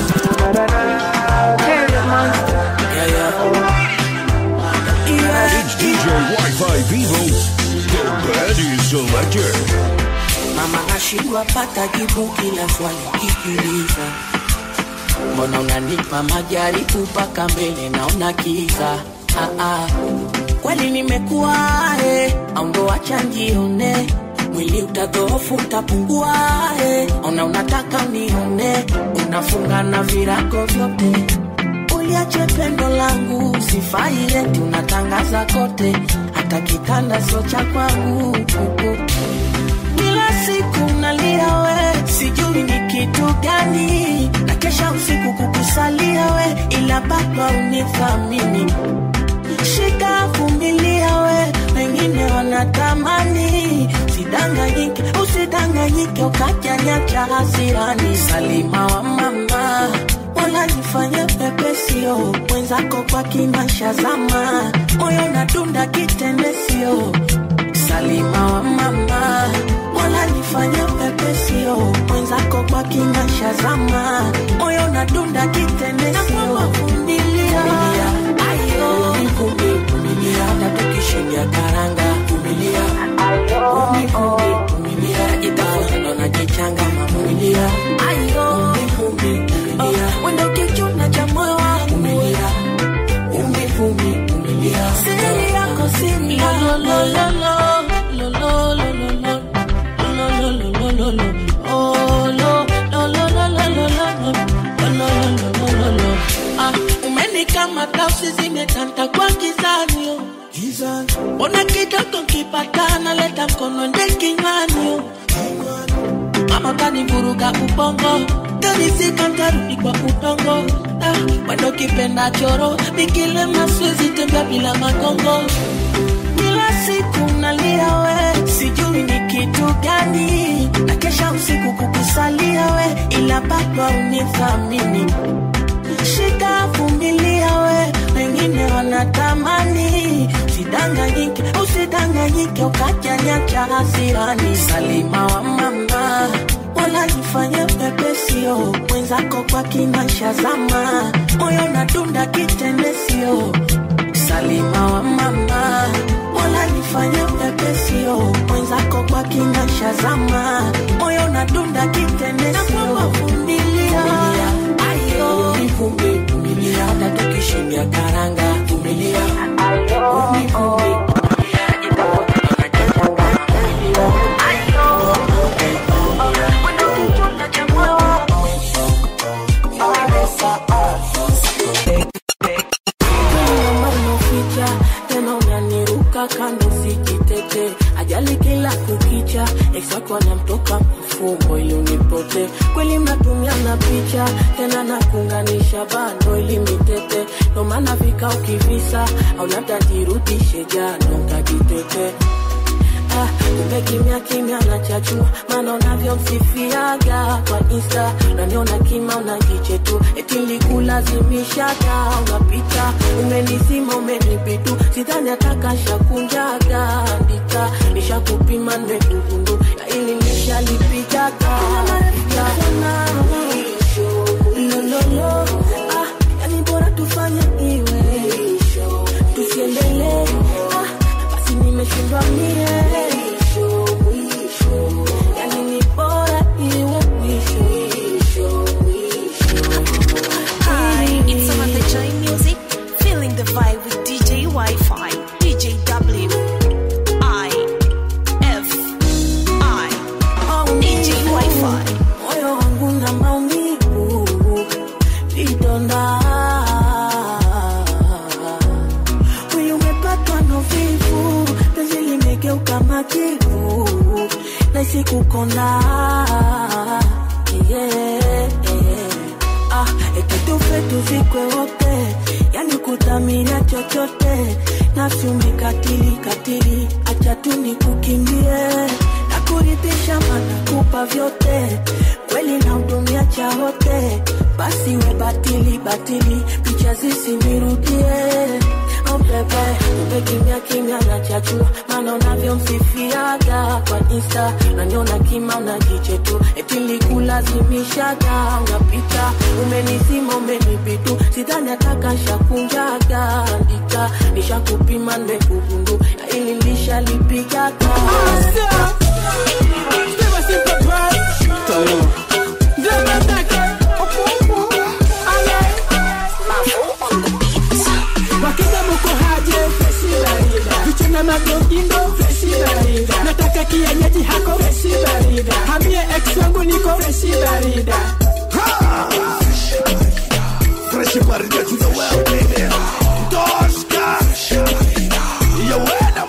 It's DJ Wi-Fi Vivo, the baddest selector. mama nashindwa pata jibu kila swali kikiuliza mbona unanipa majaribu mpaka mbele naona kiza ah, ah. kweli nimekuwa eh, au ndo acha njione mwili utadhoofu utapungua eh. ona unataka nione unafunga na virago vyote uliache pendo langu sifai eti unatangaza kote hata kitanda sio cha kwangu kila siku nalia we sijui ni kitu gani na kesha usiku kukusalia we ila bado unithamini shika vumilia we wengine wanatamani sidanganyike usidanganyike ukajanyacha hasirani salima wa mama wala nifanye pepesio mwenzako kwa kimaisha zama moyo nadunda kitendesio salima wa mama wala nifanye pepesio mwenzako kwa kimaisha zama moyo nadunda kitendesio vumilia ayo vumilia hata tukishindia karanga vumilia vumilia vumilia itafuta ndo najichanga mavumilia ayo vumilia wendo kichuna cha moyo wangu vumilia vumilia siri yako siri lo lo lo lo lo lo lo lo lo lo lo lo lo lo oh lo lo lo lo lo lo lo lo lo lo lo lo lo ah umenikamata usizimetanta kwa kizani oh. Ona kidogo kipatana leta mkono nde kinywani oh. Mama kanivuruga ubongo Kanisika ntarudi kwa udongo ah, Wendo kipenda choro Nikile maswezi tembea bila magongo Kila siku nalia we Sijui ni kitu gani Na kesha usiku kukusalia we Ila bado unithamini Shika vumilia we Wengine wanatamani Usidanganyike, usidanganyike Ukajanyacha hasirani Salima wa mama wala nifanye pepesio mwenzako kwa kimaisha zama moyo nadunda kitendesio salima wa mama wala nifanye pepesio mwenzako kwa kimaisha zama moyo nadunda kitendesio vumilia ayo vumilia hata tukishindia karanga vumilia vumilia unaficha tena unaniruka kando sijitete ajali kila kukicha eksako anamtoka mafumbo ili unipote kweli mnatumia na picha tena nakunganisha bando ili mitete ndo maana vika ukivisa au labda jirudishe jano nkajitete Ah, kumbe kimya kimya nachachua maana unavyomsifiaga kwa insta unaniona kima unajiche tu eti nilikulazimishaga unapita umenizima umenibidu sidhani atakashakunjaga andika nishakupima nmedugundu na ili nishalipigaga lololo ah, yani bora tufanye iwe tusiendelee ah, basi nimeshindwa mie yani ni bora iwe mwisho Hi, it's Samantha Joy Music, feeling the vibe with DJ Wi-Fi, DJ W, I, F, I, DJ Wi-Fi. moyo wangu na maumivu vidonda mwili umepatwa na uvivu penzi limegeuka majivu naisi kukonda yeah. ah, eti tufe tuzikwe wote yani kudhamiria chochote nafsi umekatili katili acha tu nikukimbie nakuridhisha mana kupa vyote yote kweli na hudumia cha wote basi we batili batili picha zisinirudie Oh bebe, bebe kimya kimya na chachua maana unavyomsifiaga kwa insta nanyona kima unajiche tu eti likulazimishaga unapita umenizima umenibidu sidhani atakashakunjaga andika nishakupima nimekugundu na ili lishalipigaga wakija muko haje freshi barida vichuna magogingo freshi barida nataka kienyeji hako freshi barida hamie ex wangu niko freshi barida Fresh barida to the world, baby. Doska. You wear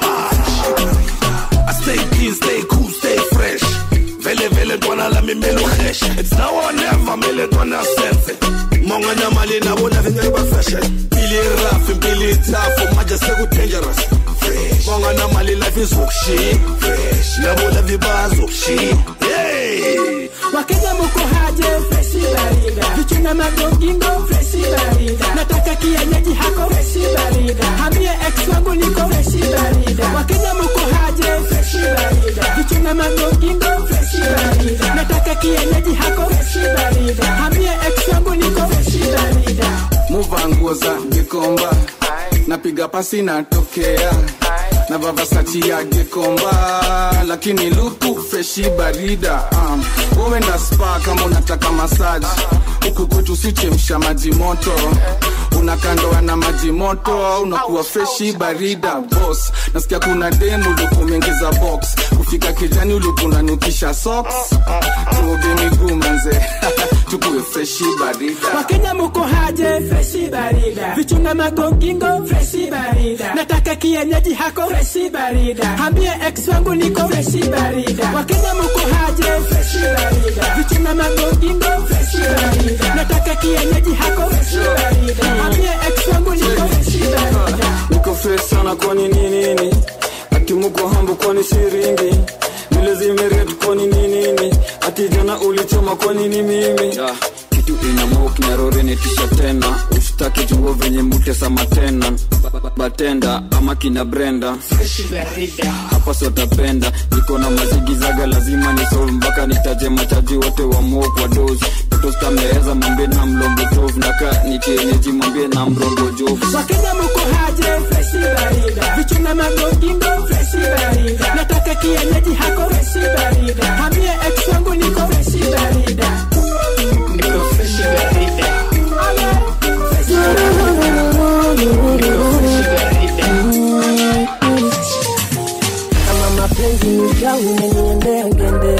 man. I stay clean, stay cool, stay fresh. Vele vele twana la mi melo fresh. It's now or never, mele twana sense. Monga na mali na bona vinga ba fashion. Pili rough, pili tough, maja segu dangerous. Monga na mali life is ukshi. Fresh. Na bona viba ukshi. Hey. wakija muko haje freshi barida vichuna magogingo freshi barida nataka kienyeji hako freshi barida hamie ex wangu niko freshi barida wakija muko haje freshi barida vichuna magogingo freshi barida nataka kienyeji hako freshi barida hamie ex wangu niko freshi barida muva nguo za gikomba napiga pasi natokea na vavasati ya gikomba lakini luku freshi barida um, uenda spa kama unataka masaji huku kwetu sichemsha maji moto unakandoa na maji moto unakuwa freshi barida bos nasikia kuna demu ulikumengiza box kufika kijani ulikunanukisha socks tuoge miguu manze tukuwe freshi barida wakenya muko haje freshi barida vichuna magogingo freshi barida nataka kienyeji hako freshi barida hambie ex wangu niko freshi barida wakenya muko haje freshi barida vichuna magogingo freshi barida nataka kienyeji hako freshi barida hambie ex wangu niko freshi barida niko fresh sana kwani ni nini ati muko hambo kwani siringi vile zimeret kwani ni nini ati jana ulichoma kwani ni mimi Ah, kitu inamok narorenetisha tena usitaki jungo venye mutesama tena Ba- ba- batenda ama kina brenda hapa sotapenda niko na mazigizaga lazima nisolve mpaka nitaje machaji wote wa mo kwa dos tostameeza mwambie na mlongo tov naka nikienyeji mwambie na mrongo jovu wakenya muko haje freshi barida vichuna magogingo freshi barida nataka kienyeji hako freshi barida hambie ex wangu niko freshi barida niko freshi barida kama mapenzi ni jau imeniendea ngende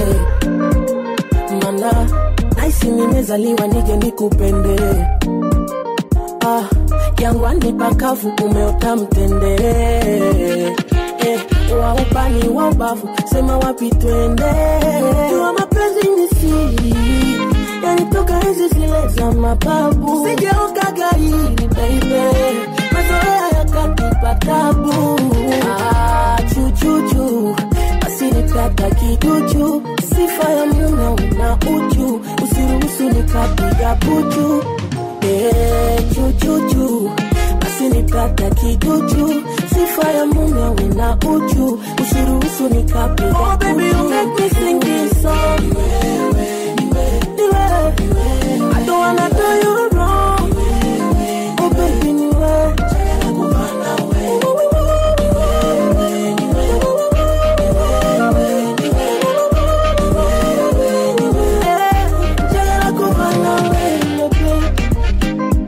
mana naisi nimezaliwa nije nikupende ah, jangwani pakavu umeota mtende eh, wa ubani wa ubavu sema wapi twende jua mapenzi ni siri yanitoka hizi zile za mababu sijaoka gairi baby mazoea yakatipa tabu ah, chuchuchu asinipata kijuju sifa ya mume una uchu usiruhusu nikapiga puchu Eh, chuchuchu asinipata kijuju sifa ya mume una uchu usiruhusu nikapiga oh, baby, you make me sing this song. Niwe, I don't wanna do you wrong. Oh baby, niwe. Eh, njagala kuba nawe, baby.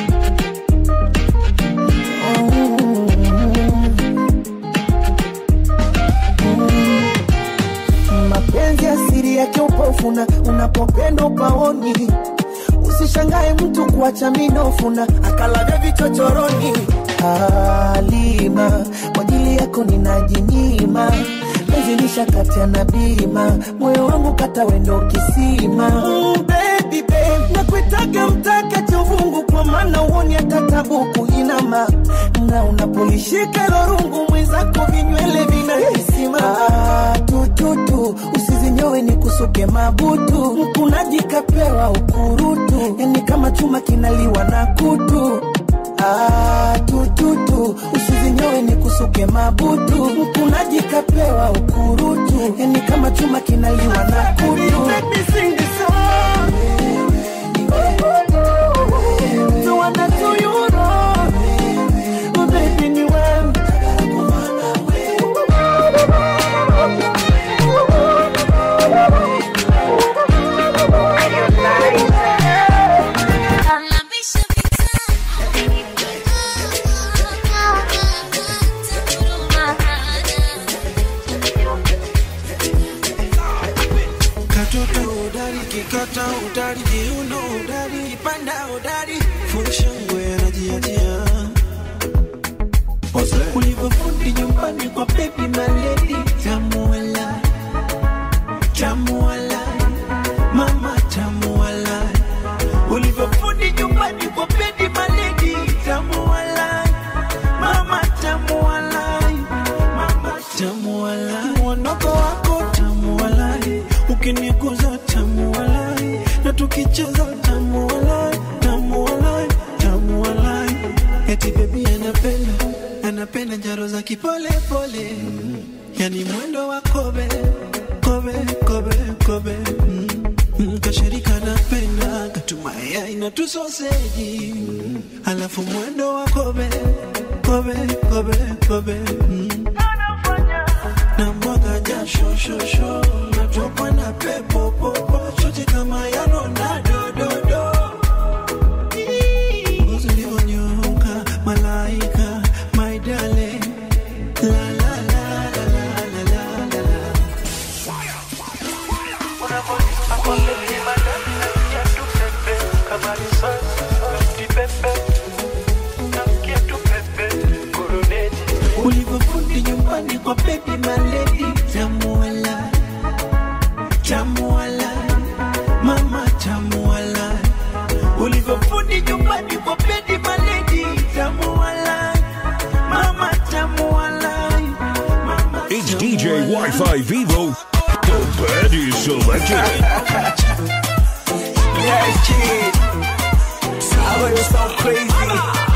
mapenzi asiri yake upofuna unapopenda upaoni usishangae mtu kuacha minofuna akalavya vichochoroni halima kwa ajili yako ninajinyima penzi lishakatia na bima moyo wangu kata wendo kisima mm, baby, babe, nakuitaga mtaka chovungu kwa maana uoni hata tabu kuinama na unapolishika hilo rungu mwenzako vinywele vinahisima ah, tututu usizinyo nyowe ni kusuke mabutu mkunaji kapewa ukurutu yani kama chuma kinaliwa na kutu Ah, tututu usizinyowe ni kusuke mabutu mkunaji kapewa ukurutu yani kama chuma kinaliwa na kutu So what I do you wrong, oh baby ni wewe katoto udari kikata udari kiuno udari kipanda udari fushangwe anajiachia ulivyofundi nyumbani kwa bebi maledi tamuala tamuala mama tamuala ulivyofundi nyumbani kwa bebi maledi tamuala mama tamuala mama tamuala mwonoko wako tamuala ukiniguza tamuala na tukicheza tamuala tamuala tamuala eti bebi anapenda anapenda njaro za kipole pole yani mwendo wa kobe kobe kobe kobe mm. Mm, kashirika napenda katumaya na tusoseji mm. alafu mwendo wa kobe kobe kobe kobe mm. na mwaga jasho shosho natokwa na pepo popo chote kama ya Ronaldo dodo ngozi ulivyonyoka malaika my darling la la la la la la la la la ulivyofundi nyumbani kwa bebi maledi tamuala tamuala mama tamuala ulivyofundi nyumbani kwa bebi maledi tamuala mama tamuala It's DJ Wi-Fi Vivo, the Birdie Selection. Yes, kid. I heard it so crazy.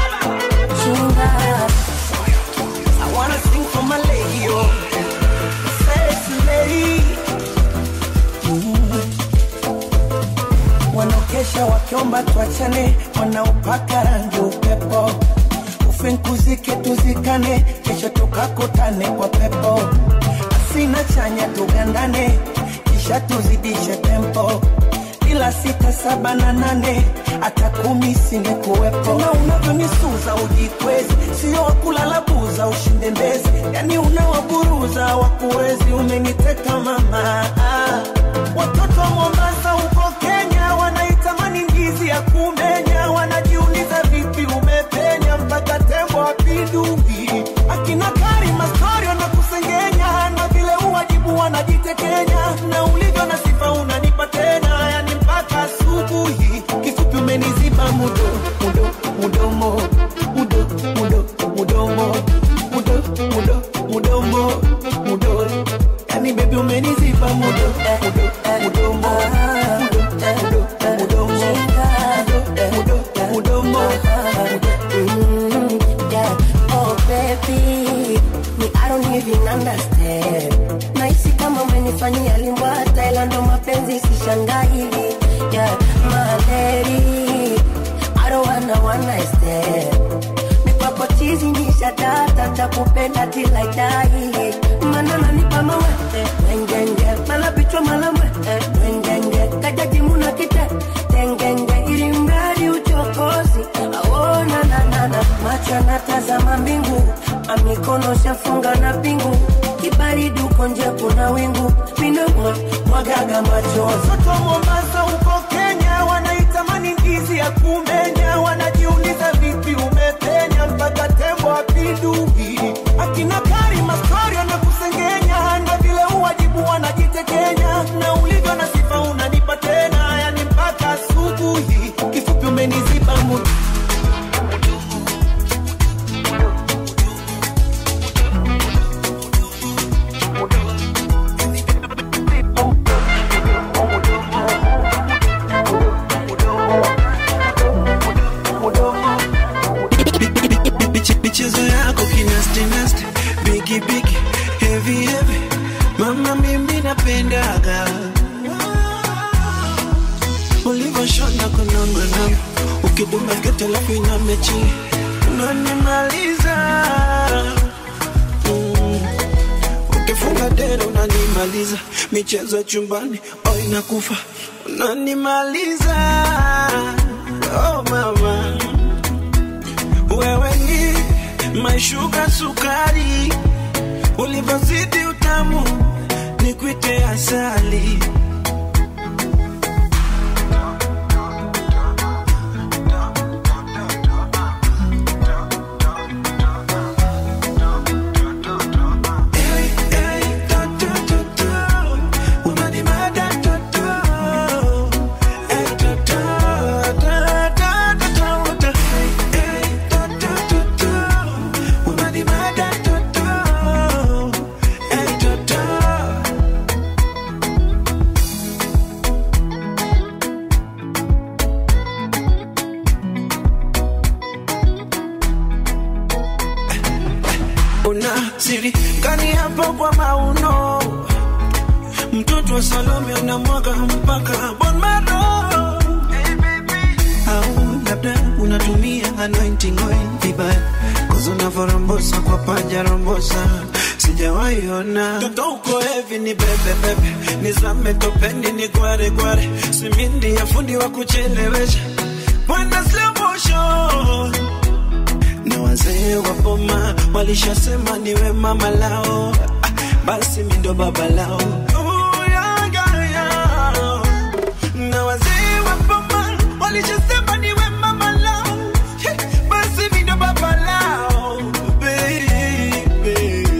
I wanna sing for my lady, oh. Sexy lady. wanaokesha wakiomba tuachane, wanaopaka rangi upepo, ufinkuzike tuzikane, kesho tukakutane kwa pepo, asina chanya tugandane, kisha tuzidishe tempo ila sita saba na nane hata kumi singekuwepo. Na unavyonisuza ujikwezi, sio wakulala buza ushinde mbezi, yani unawaburuza wakuwezi, umeniteka mama. Ah, Watoto wa Mombasa huko Kenya wanaitamani ndizi ya kumenya, wanajiuliza vipi umepenya mpaka tembo apindui. Akina Karima story wanakusengenya na vile uwajibu wanajitekenya, na ulivyo na sifa unanipa tena, yani mpaka asubuhi. Kifupi umeniziba mudo mudo mudomo mudo mudo mudomo mudo mudo mudomo mudo, yani baby umeniziba mudo mudo mudomo mudo mudo mudomo mudo mudo mudomo Mm, yeah. Oh baby, me I don't even understand. Nahisi kama umenifanyia limbwata, ila ndo mapenzi sishangai. Yeah, my lady, I don't wanna one night stand. Mikwako chizi nisha data, takupenda till I die. Mana nanipa mawete, wengenge, mala bichwa mala mwete, wengenge, kajaji muna kite, tengenge, ili mradi uchokozi, aona na na na, macho yanatazama mbingu, amikono shafunga na pingu, kibaridi uko nje kuna wingu, minamwa mwagaga machozi. Watoto wa Mombasa huko Kenya wanaitamani ndizi ya kumenya, wanajiuliza vipi umepenya mpaka tembo apindui. Akina Karima story wanakusengenya, na vile uwajibu wanajitekenya, na ulivyo na sifa unanipa tena, yani mpaka asubuhi. Kifupi umeniziba mudo michezo yako kinasti nasti bigi bigi heavy heavy mama mimi napendaga ulivyoshona kunongonongo ukiduma sketi alafu iname chini unanimaliza mm. ukifunga dera unanimaliza michezo ya chumbani oh inakufa unanimaliza oh mama wewe ni maishuka sukari ulivyozidi utamu nikwite asali una siri kani hapo kwa mauno mtoto wa salome unamwaga mpaka bon maro au labda unatumia anointing oil vibaya kozo unavyorombosa kwa panja rombosa sijawaiona toto uko hevi ni bebe bebe nizame topeni ni gware gware simindi ya fundi wa kuchelewesha bwana slow motion na wazee wa boma walishasema niwe mama lao ah, basi mi ndo baba lao Ooh, yeah, yeah, yeah. na wazee wa boma walishasema niwe mama lao yeah, basi mi ndo baba lao baby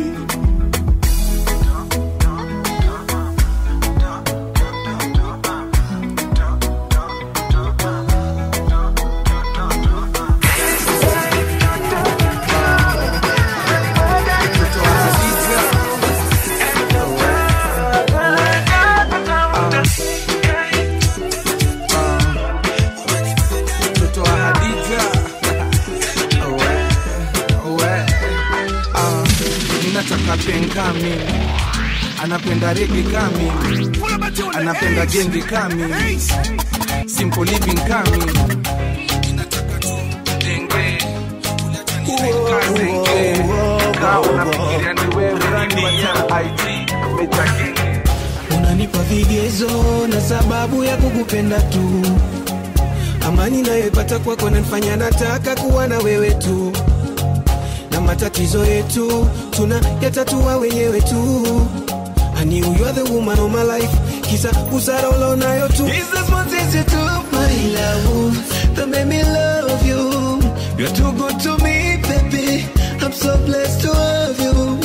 mtoto wa Hadija Owe, owe. Ah, ninataka penka mimi anapenda rege kami anapenda genge kami simple living kami denge kazenge kaa unafikiria ni wewe rani wa IT umechakenge unanipa vigezo na sababu ya kukupenda tu amani nayoipata kwako nanifanya nataka kuwa na wewe tu na matatizo yetu tuna yatatua wenyewe tu I knew you're the woman of my life kisa busara ulionayo tu Is this what is it to my love that made me love you You're too good to me baby I'm so blessed to have you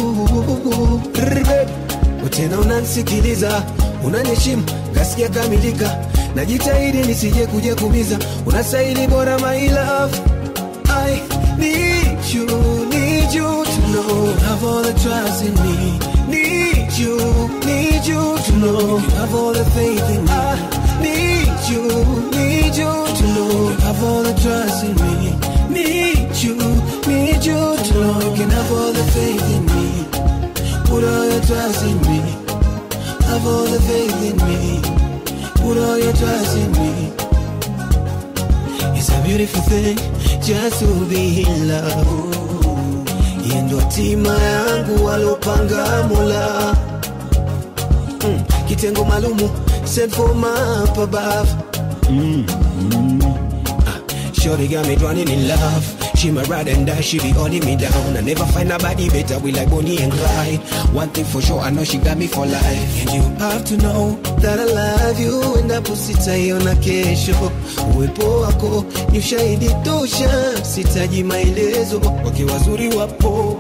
tena unanisikiliza unaniheshimu gasikia kamilika najitahidi nisije kuja kumiza unastahili bora my love I need you, need you to know you have all the trust in me. Need you, need you to know you have all the faith in me. I need you, need you to know you have all the trust in me. Need you, need you to know you can have all the faith in me. Put all your trust in me. Have all the faith in me. Put all your trust in me. It's a beautiful thing just to be in love. Yeye ndo hatima yangu walopanga Mola. Mm, kitengo maalumu sent for my up above. Mm, mm. Ah, Shorty got me drowning in love. She my ride and die, she be holding me down. I never find nobody better, we like Bonnie and Clyde. One thing for sure, I know she got me for life. And you have to know that I love you, endapo sitaiona kesho. Uwepo wako ni ushahidi tosha, sitaji maelezo, wake wazuri wapo.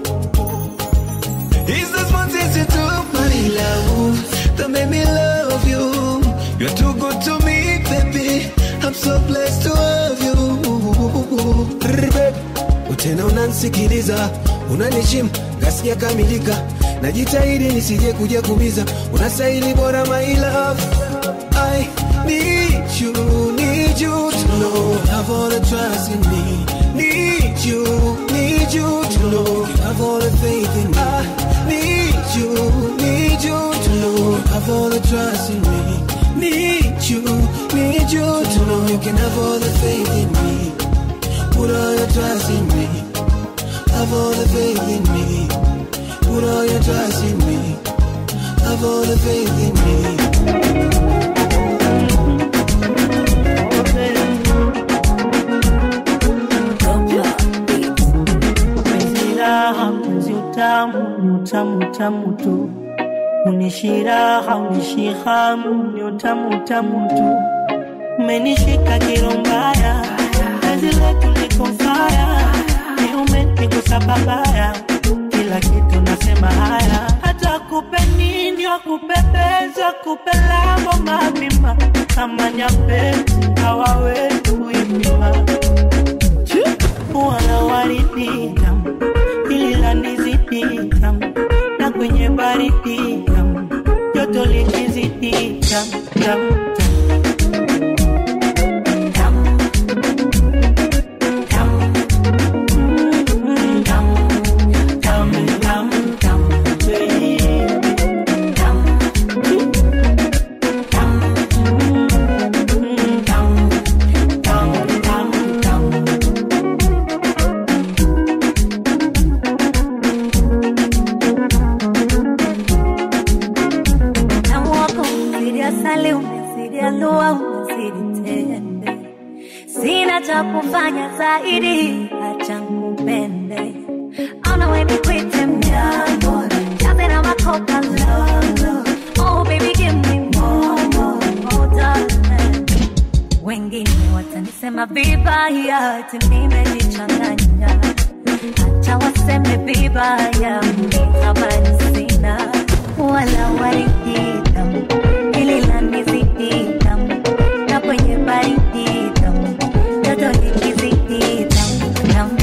Is this what is it to my love that made me love you? You're too good to me, baby. I'm so blessed to have you. Tena unanisikiliza, unaniheshimu, gasikia kamilika. Najitahidi nisije kuja kumiza, unastahili bora my love. I need you, need you to know you have all the trust in me. Need you, need you to know you have all the faith in me. I need you, need you to know you have all the trust in me. Need you, need you to know you can have all the faith in me. Put all your trust in me. Have all the faith in me. Put all your trust in me. Have all the faith in me. Penzi raha, penzi utamu, ni utamu utamu tu. Unishi raha, unishi hamu, ni utamu utamu tu. Umenishika kirombaya, penzi letu liko faya, ni umenigusa babaya, kila kitu nasema haya, hata kupe nini wakupepeza, kupe lambo mapima, kama nyapezi hawawezi kuipima wana waridi tamu, hili la ndizi tamu, na kwenye baridi tamu, joto likizidi tamu tamu Tamu wako umezidi asali, umezidi alua, umezidi tende. Sina cha kufanya zaidi, acha nikupende. Ona we nikwite mjambo, jaze na makopa lolo. Oh baby give me more, more, more darling. Wengine watanisema vibaya, ati nimejichanganya. Acha waseme vibaya, mimi habari sina wala waridi tamu, hili la nizidi tamu, na kwenye baridi tamu, joto likizidi tamu tamu.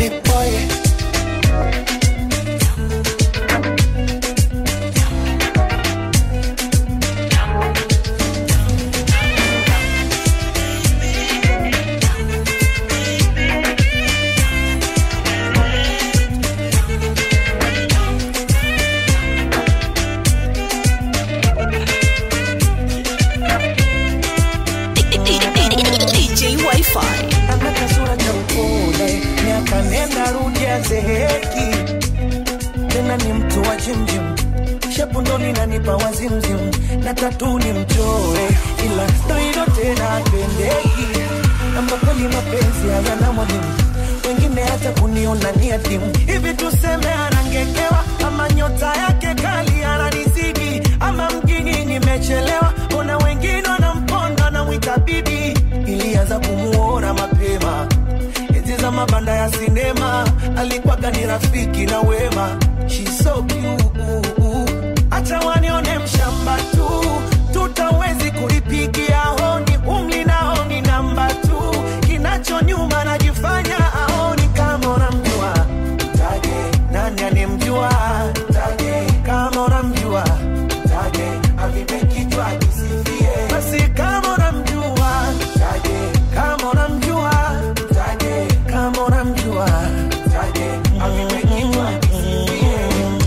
DJ Wi-Fi. Ana kasura cha upole, miaka nenda rudi azeheki, tena ni mtu wa jimjim, shepu ndo linanipa wazimzim, na tatu ni mchore, ila ndo hilo tena pendeki, amba kweli mapenzi hayana mwalimu wengine hata kuniona ni adimu hivi, tuseme anangekewa ama nyota yake kali ananizidi, ama mjini nimechelewa, ona wengine wanamponda na mwita bibi. Ilianza kumuona mapema enzi za mabanda ya sinema, alikuwaga ni rafiki na wema. She's so cute, acha wanione mshamba tu, tutawezi kuipigia honi, umli nao ni namba tu, kinacho nyuma najifanya aoni kama unamjua taje, nani anemjua taje, kama unamjua taje, avipe kichwa kisifie, basi kama unamjua taje, kama unamjua taje, kama unamjua taje, avipe kichwa kisifie.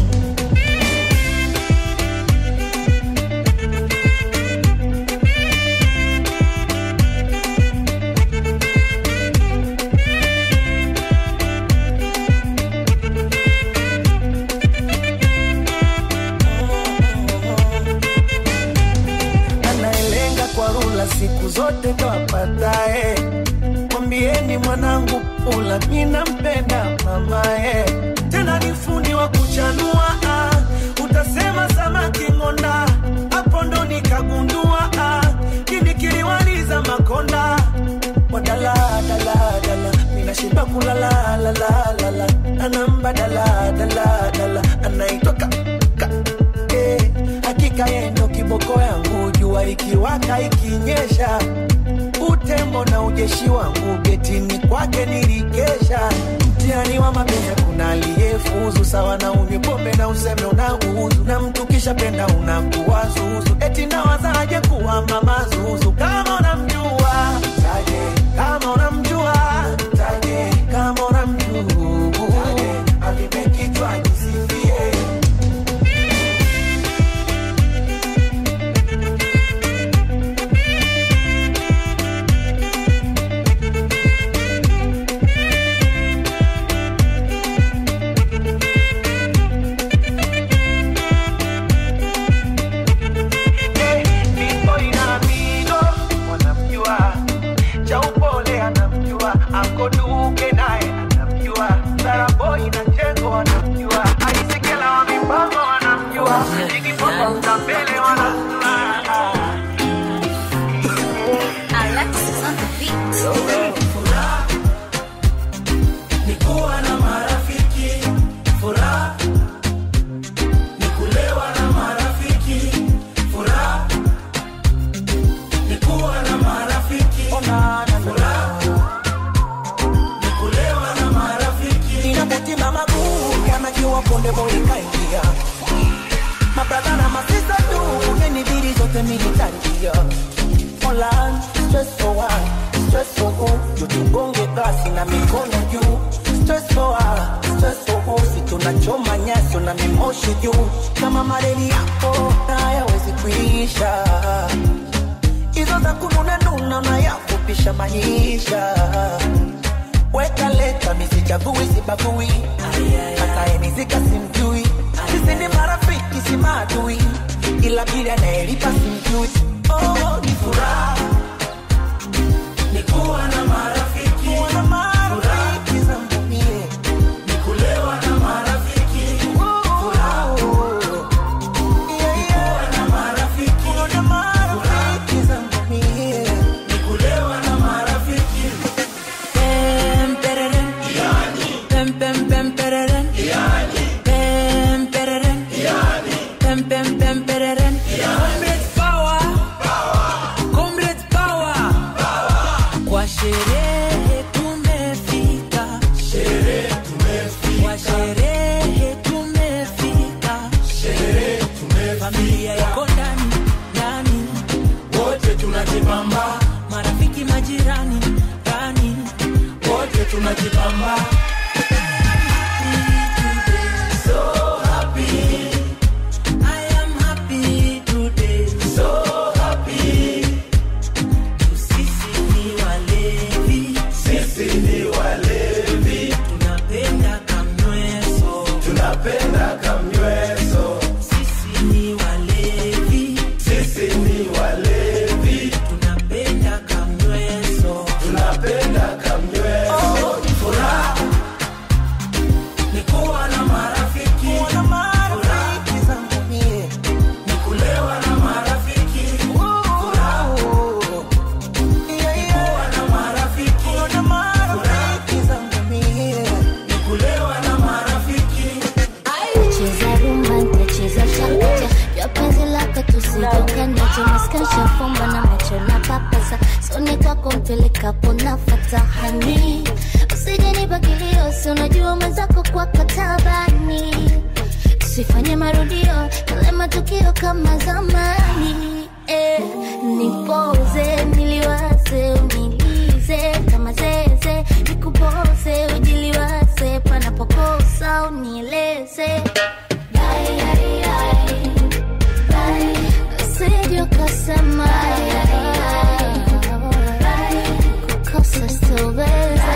anayelenga kwa rula siku zote ndo apatae. Mwambieni mwanangu pula, mi nampenda mamae, tena ni fundi wa kuchanua. ah. Utasema samaki ng'onda, hapo ndo nikagundua ah. kini kiliwaliza makonda wadala dala dala, minashiba kulala la la la la, anamba dala dala dala, anaitwa ka, ka, eh, hakika yeye ndo kiboko yangu, jua ikiwaka ikinyesha, utembo na ujeshi wangu getini kwake nilikesha. Mtihani wa mapenzi kuna aliyefuzu sawa na unywe pombe na useme unauzu, na mtu kisha penda unakuwa zuzu, eti nawazaje kuwa mama zuzu kama unamjua taje, kama unamjua taje, kama unamjua taje, wa konde boy kaingia mabrada na masista tu ungenibidi zote militangia Online, stress for one, stress for who? Tutugonge glasi na mikono juu. Stress for one, stress for who? Si tunachoma nyaso na mimoshi juu. Kama mareli yako na hayawezi kuisha. Hizo za kununa nuna unayafupisha maisha. Weka leta misichagui sibagui. Hata enizika simjui. Sisi ni marafiki si maadui. Ila bila anayelipa simjui. Oh, ni furaha ni kuwa na marafiki, kuwa na marafiki zangu mie, ni kulewa na marafiki, furaha ni kuwa na marafiki, kuwa na marafiki zangu mie, ni kulewa na marafiki. Pem, pereren. Pem, pem, pem, pereren. Pem, pereren. Pem, pem, pem, pereren. Comrades power. Comrades power. Kwa sherehe tumefika. Kwa sherehe tumefika. Familia iko ndani, ndani. Wote tunajibamba. Marafiki majirani, ndani. Wote tunajibamba. So happy. I am happy today. So happy. Sisi ni walevi. Sisi ni walevi. Tunapenda kamnyweso. Tunapenda kamnyweso. Sisi ni walevi. Sisi ni walevi. Tunapenda kamnyweso. Tunapenda kamnyweso. Oh, ni furaha. Ni kuwa na marafiki. Kuwa na marafiki zangu mie. Ni kulewa na marafiki. Furaha. Kuwa na marafiki. Kuwa na marafiki zangu mie. Ni kulewa na marafiki. Cheza rumba, nitacheza chakacha Jua penzi lako tusidokanacho Maskasha fumba na macho na papasa Soni kwako mpelekapo nafata hani Usije nipa kilio, si unajua mwenzako kwako tabani Tusifanye marudio, yale matukio kama zamani eh, Nipoze, niliwaze, unilize kama zeze Nikupoze, ujiliwaze, panapokosa unieleze Bye, bye, bye. Bye. Usije ukasema kukosa sitoweza.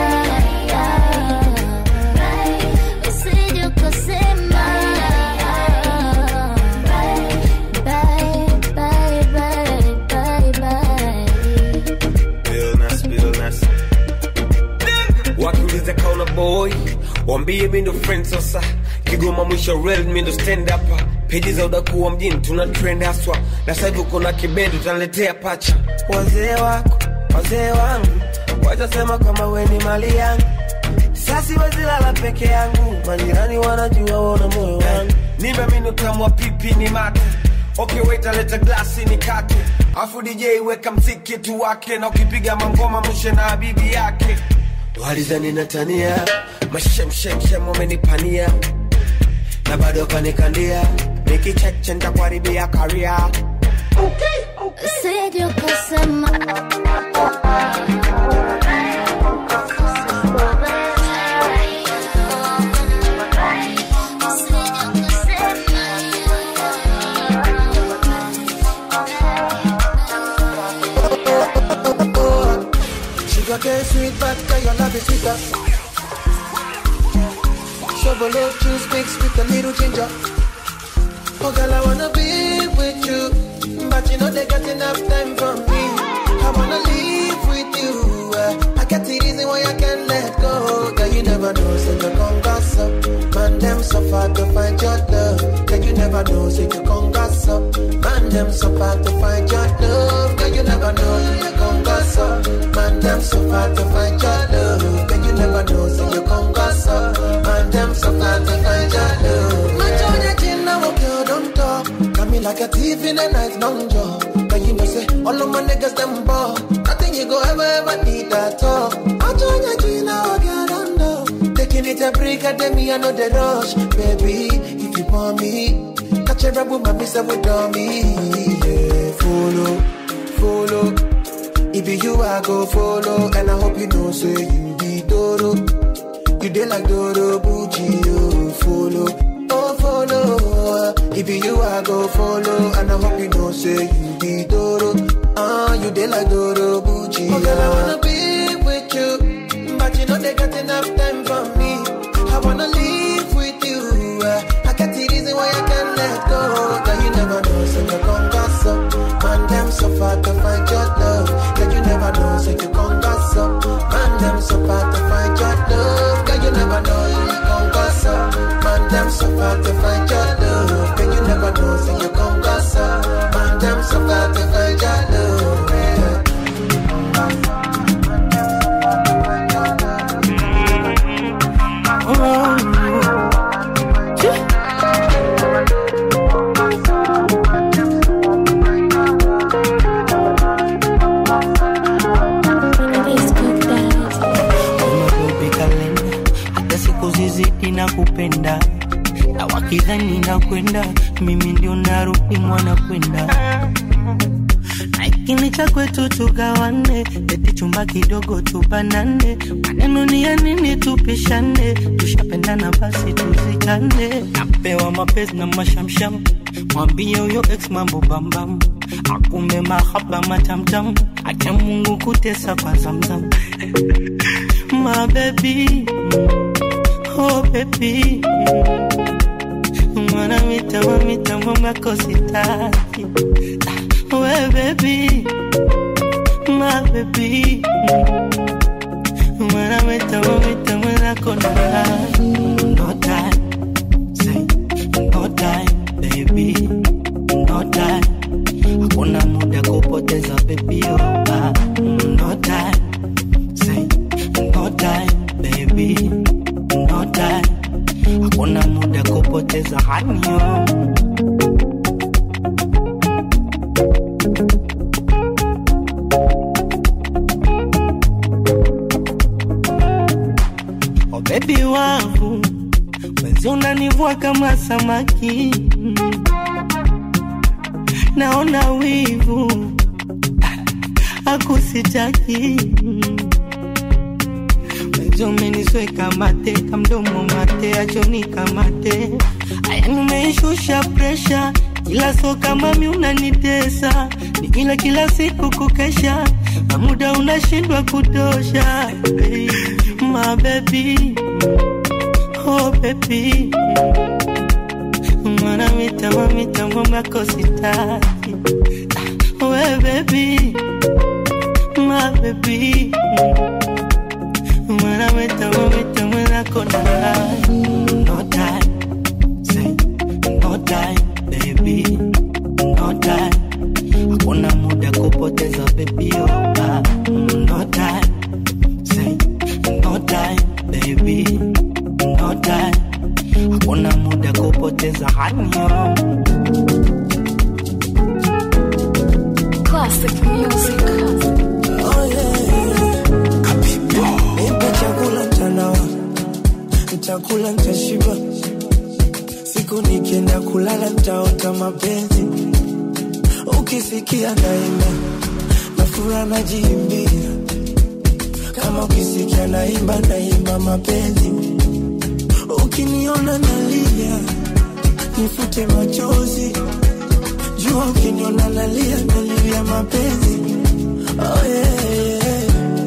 Usije ukasema bye, bye, bye, bye, bye. Illness, illness. wakiuliza kauna boy wambie mi ndo friend sasa kigoma mwisho rel mi ndo stand up peji za udakuwa mjini tuna trend haswa na sasa hivi uko na kibendi utaniletea pacha wazee wako wazee wangu watasema kama we ni mali yangu sasi wezilala peke yangu majirani wanajua wona moyo wangu nimeamini utamu wa pipi ni mate okay wait aleta glasi ni kate afu dj weka mziki tu wake na ukipiga mangoma mshe na bibi yake walizani natania mashemshemshem wamenipania na bado kanikandia nikicheche ntakuharibia karia Usije ukasema Sugar cane sweet, but your love is sweeter. Chevrolet juice mixed with a little ginger. Oh girl, I wanna be with you, but you know they got enough time for me. I wanna live with you. uh, I get the reason why I can't let go. Girl, you never know, so you come gossip. Man, them so far to find your love. Girl, you never know, so you come gossip. Man, them so far to find your love. Girl, you never know, so you come gossip. Man, them so far to find your love. Girl, you never know, so you come gossip. Man, them so far to find your love. Man, Johnny, Jin, now, girl, don't talk. Got me like a thief in the night, long jaw. But you know, say, all of my niggas, them ball. Nothing you go ever, ever need at all. I join your G now, girl, don't know. Taking it a break, I tell me I know the rush, baby. If you want me, catch a rebel, my miss with me. Yeah, follow, follow. If be you, I go follow, and I hope you know, say you be Doro. You dey like Doro Bucci, oh, follow, oh, follow. If be you, I go follow, and I hope you know, say you be Doro. Ah, you dey like Doro Bucci. Oh, girl, I wanna be with you, but you know they got enough time for me. I wanna live with you. uh, I got the reason why I can't let go. Girl, you never know, so you gon' gas up. Man, them so far to find your love. Girl, you never know, so you gon' gas up. Man, them so far to find your love. Girl, you never know, you gon' gas up. Man, them so far to find your love. Girl, you never know, so you gon' gas up. Man, them so far to find your love. Yeah. Umabobi kalenda hata siku zizidi na kupenda na wakidhani na kwenda mimi ndio narudi mwana kwenda na ikini cha kwetu tugawane eti chumba kidogo tubanane maneno ni ya nini tupishane tushapendana basi tuzikane napewa mapenzi na mashamsham mwambie huyo ex mambo bambam akumbe mahaba matamtam acha mungu kutesa kwa zamzam my baby, oh baby, mwana mita mamita mama kositaki, we baby, my baby, mwana mita mamita mwana kona, no time, say no time, baby, no time, hakuna muda kupoteza baby, oh, ah, no time. Say, no time, baby, no time. Hakuna muda kupoteza hanyo. Oh baby wangu, wezi unanivua kama samaki, naona wivu akusitaki umenisweka mate kamdomo mate achoni kamate aya nimeishusha presha ila so kama mi unanitesa ni ila kila siku kukesha na muda unashindwa kutosha hey, my baby oh baby mwana mitamo mitamo makositaki we baby my baby Mwana weta weta mwana kona No time Say no time baby No time Hakuna muda kupoteza baby oh ah. No time Say no time baby No time Hakuna muda kupoteza hanyo Classic music. Oh yeah Nipe chakula mtandao Nitakula nitashiba Siku nikienda kulala nitaota mapenzi Ukisikia naimba Na furaha najiimbia Kama ukisikia naimba naimba mapenzi Ukiniona nalia Nifute machozi Jua ukiniona nalia nalia mapenzi Oh yeah, yeah.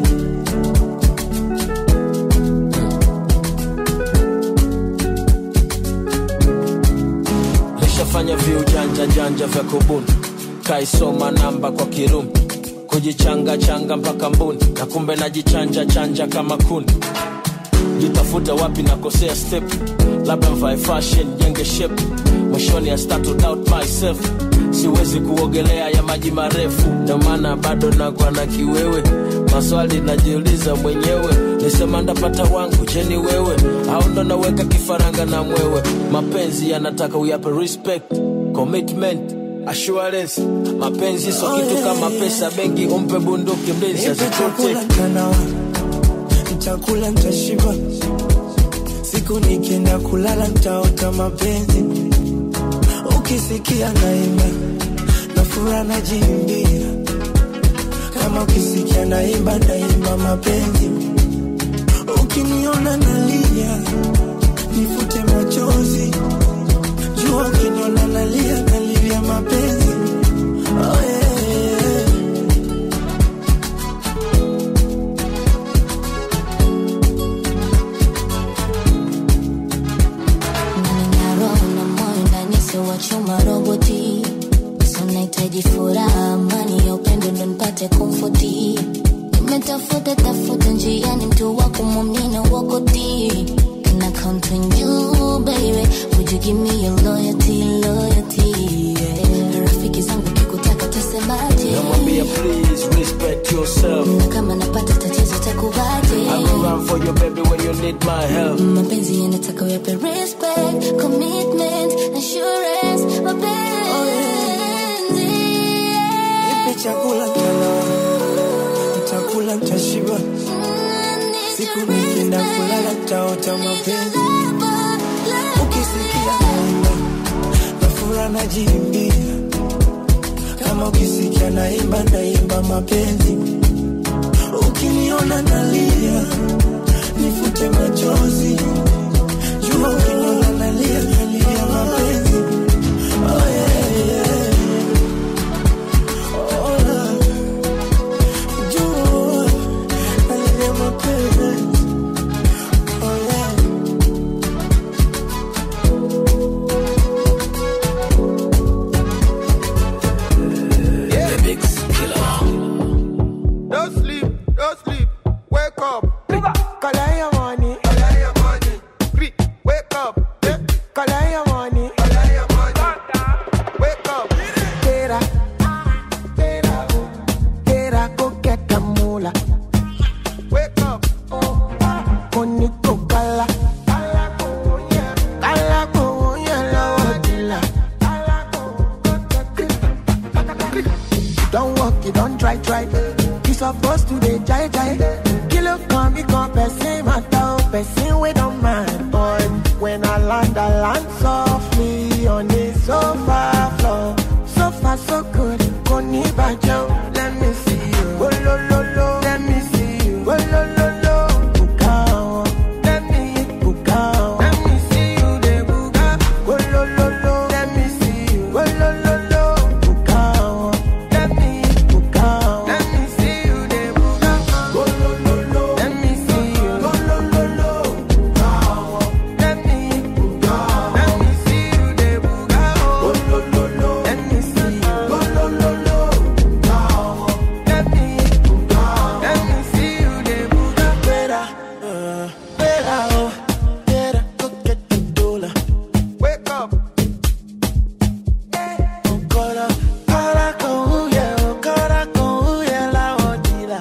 nishafanya viujanja janja vya kubuni kaisoma namba kwa kirumi kujichanga changa mpaka mbuni na kumbe najichanja chanja kama kuni jitafuta wapi nakosea step labda mvae fashion jenge shape mwishoni I start to doubt myself siwezi kuogelea ya maji marefu ndio maana bado nakwa na kiwewe maswali najiuliza mwenyewe nisema ndapata wangu jeni wewe au ndo naweka kifaranga na mwewe mapenzi yanataka uyape respect commitment assurance mapenzi so kitu kama pesa benki umpe bunduki mlinzi Nipe azitote chakula mtandao Nitakula nitashiba siku nikienda kulala ntaota mapenzi ukisikia naimba na fura najiimbia kama ukisikia naimba naimba mapenzi ukiniona nalia nifute machozi jua ukiniona nalia nalilia mapenzi oh, yeah, yeah. Nina roho na moyo ndani sio wa chuma roboti so nahitaji furaha amani ya upendo ndo nipate komfoti nimetafuta tafuta njiani mtu wa kumwamini wakoti Can I count on you baby would you give me your loyalty loyalty yeah. rafiki zangu kikutaka tasemaje namwambia please respect yourself na kama napata tatizo takuvaje I will run for you baby when you need my help mapenzi yanataka uyape respect commitment assurance mapenzi nipe chakula tala nitakula nitashiba siku nikienda kulala ntaota mapenzi ukisikia naimba na fura najiimbia kama ukisikia naimba naimba mapenzi ukiniona nalia nifute machozi jua ukiniona nalia nalia mapenzi oh, yeah, yeah. Oh, Lord. Jua nalia mapenzi oh, yeah. Yeah. Mix Don't sleep, don't sleep. Wake up. Collect your money. Collect your money. Quick, Wake up. Yeah. Collect your money. Collect your money. Wake up. Get up. Get up. Get up. Go get the moolah. Wake up. Koni ko kala. Kala ko yellow dila. Don't walk, you don't try, try. You supposed to be jai jai. Kilo come, me come, person matter, person we don't mind. Boy, when I land, I land softly on the sofa floor. So far, so good. Koni bajo, let me see you. Oh, lo, lo, lo. Let me see you. Oh, lo, lo, lo. Bukao. Let me hit bukao. Let me see you, de buga. Oh, lo, lo, lo. Let me see you. Oh, lo, lo, lo. Bukao. Let me hit bukao. Let me see you, de buga. Oh, lo, lo, lo. Let me see you. Oh, lo, lo, lo. Bukao. Let me hit bukao. Let me see you, de buga. Oh, lo, lo, lo. Let me see you. Oh, lo, lo, lo. Bukao. Let me hit bukao. Let me see you, de buga. Better, uh, better, oh, better, go get the dollar. Wake up. Okora, kara con huye, okora con huye la odila.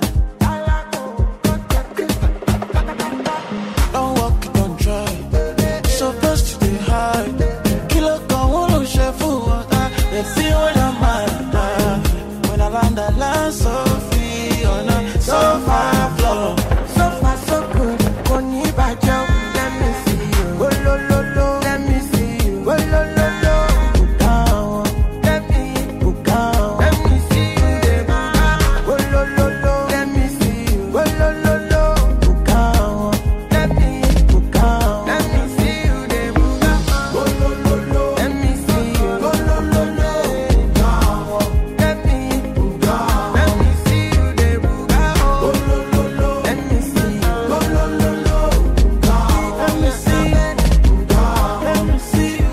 Don't walk, don't try. Supposed to be hard. Kilo con uno chef water. They see what I'm at. When I land, I land so free on a sofa floor. So far, so good. Koni bajo, let me see you. Oh, lo, lo, lo. Let me see you. Oh, lo, lo, lo. Bukao. Let me bukao. Let me see you. de buka. Oh, lo, lo, lo. Let me see you. Oh, lo, lo, lo. Bukao. Let me bukao. Let me see you. de buka. Oh, lo, lo, lo. Let me see you. Oh, lo, lo, lo. Bukao. Let me bukao. Let me see you. de buka. Oh, lo, lo, lo. Let me see you. Oh, lo, lo, lo. Bukao. Let me see you. Bukao. Let me see you.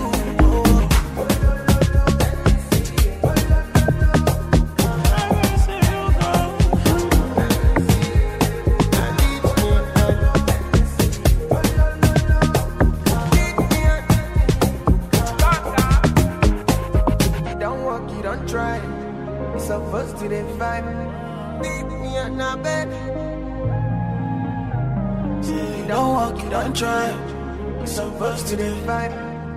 You don't walk, you don't try. You're supposed to then fight. Beat me on the bed. You don't walk, you don't try. You're supposed to then fight.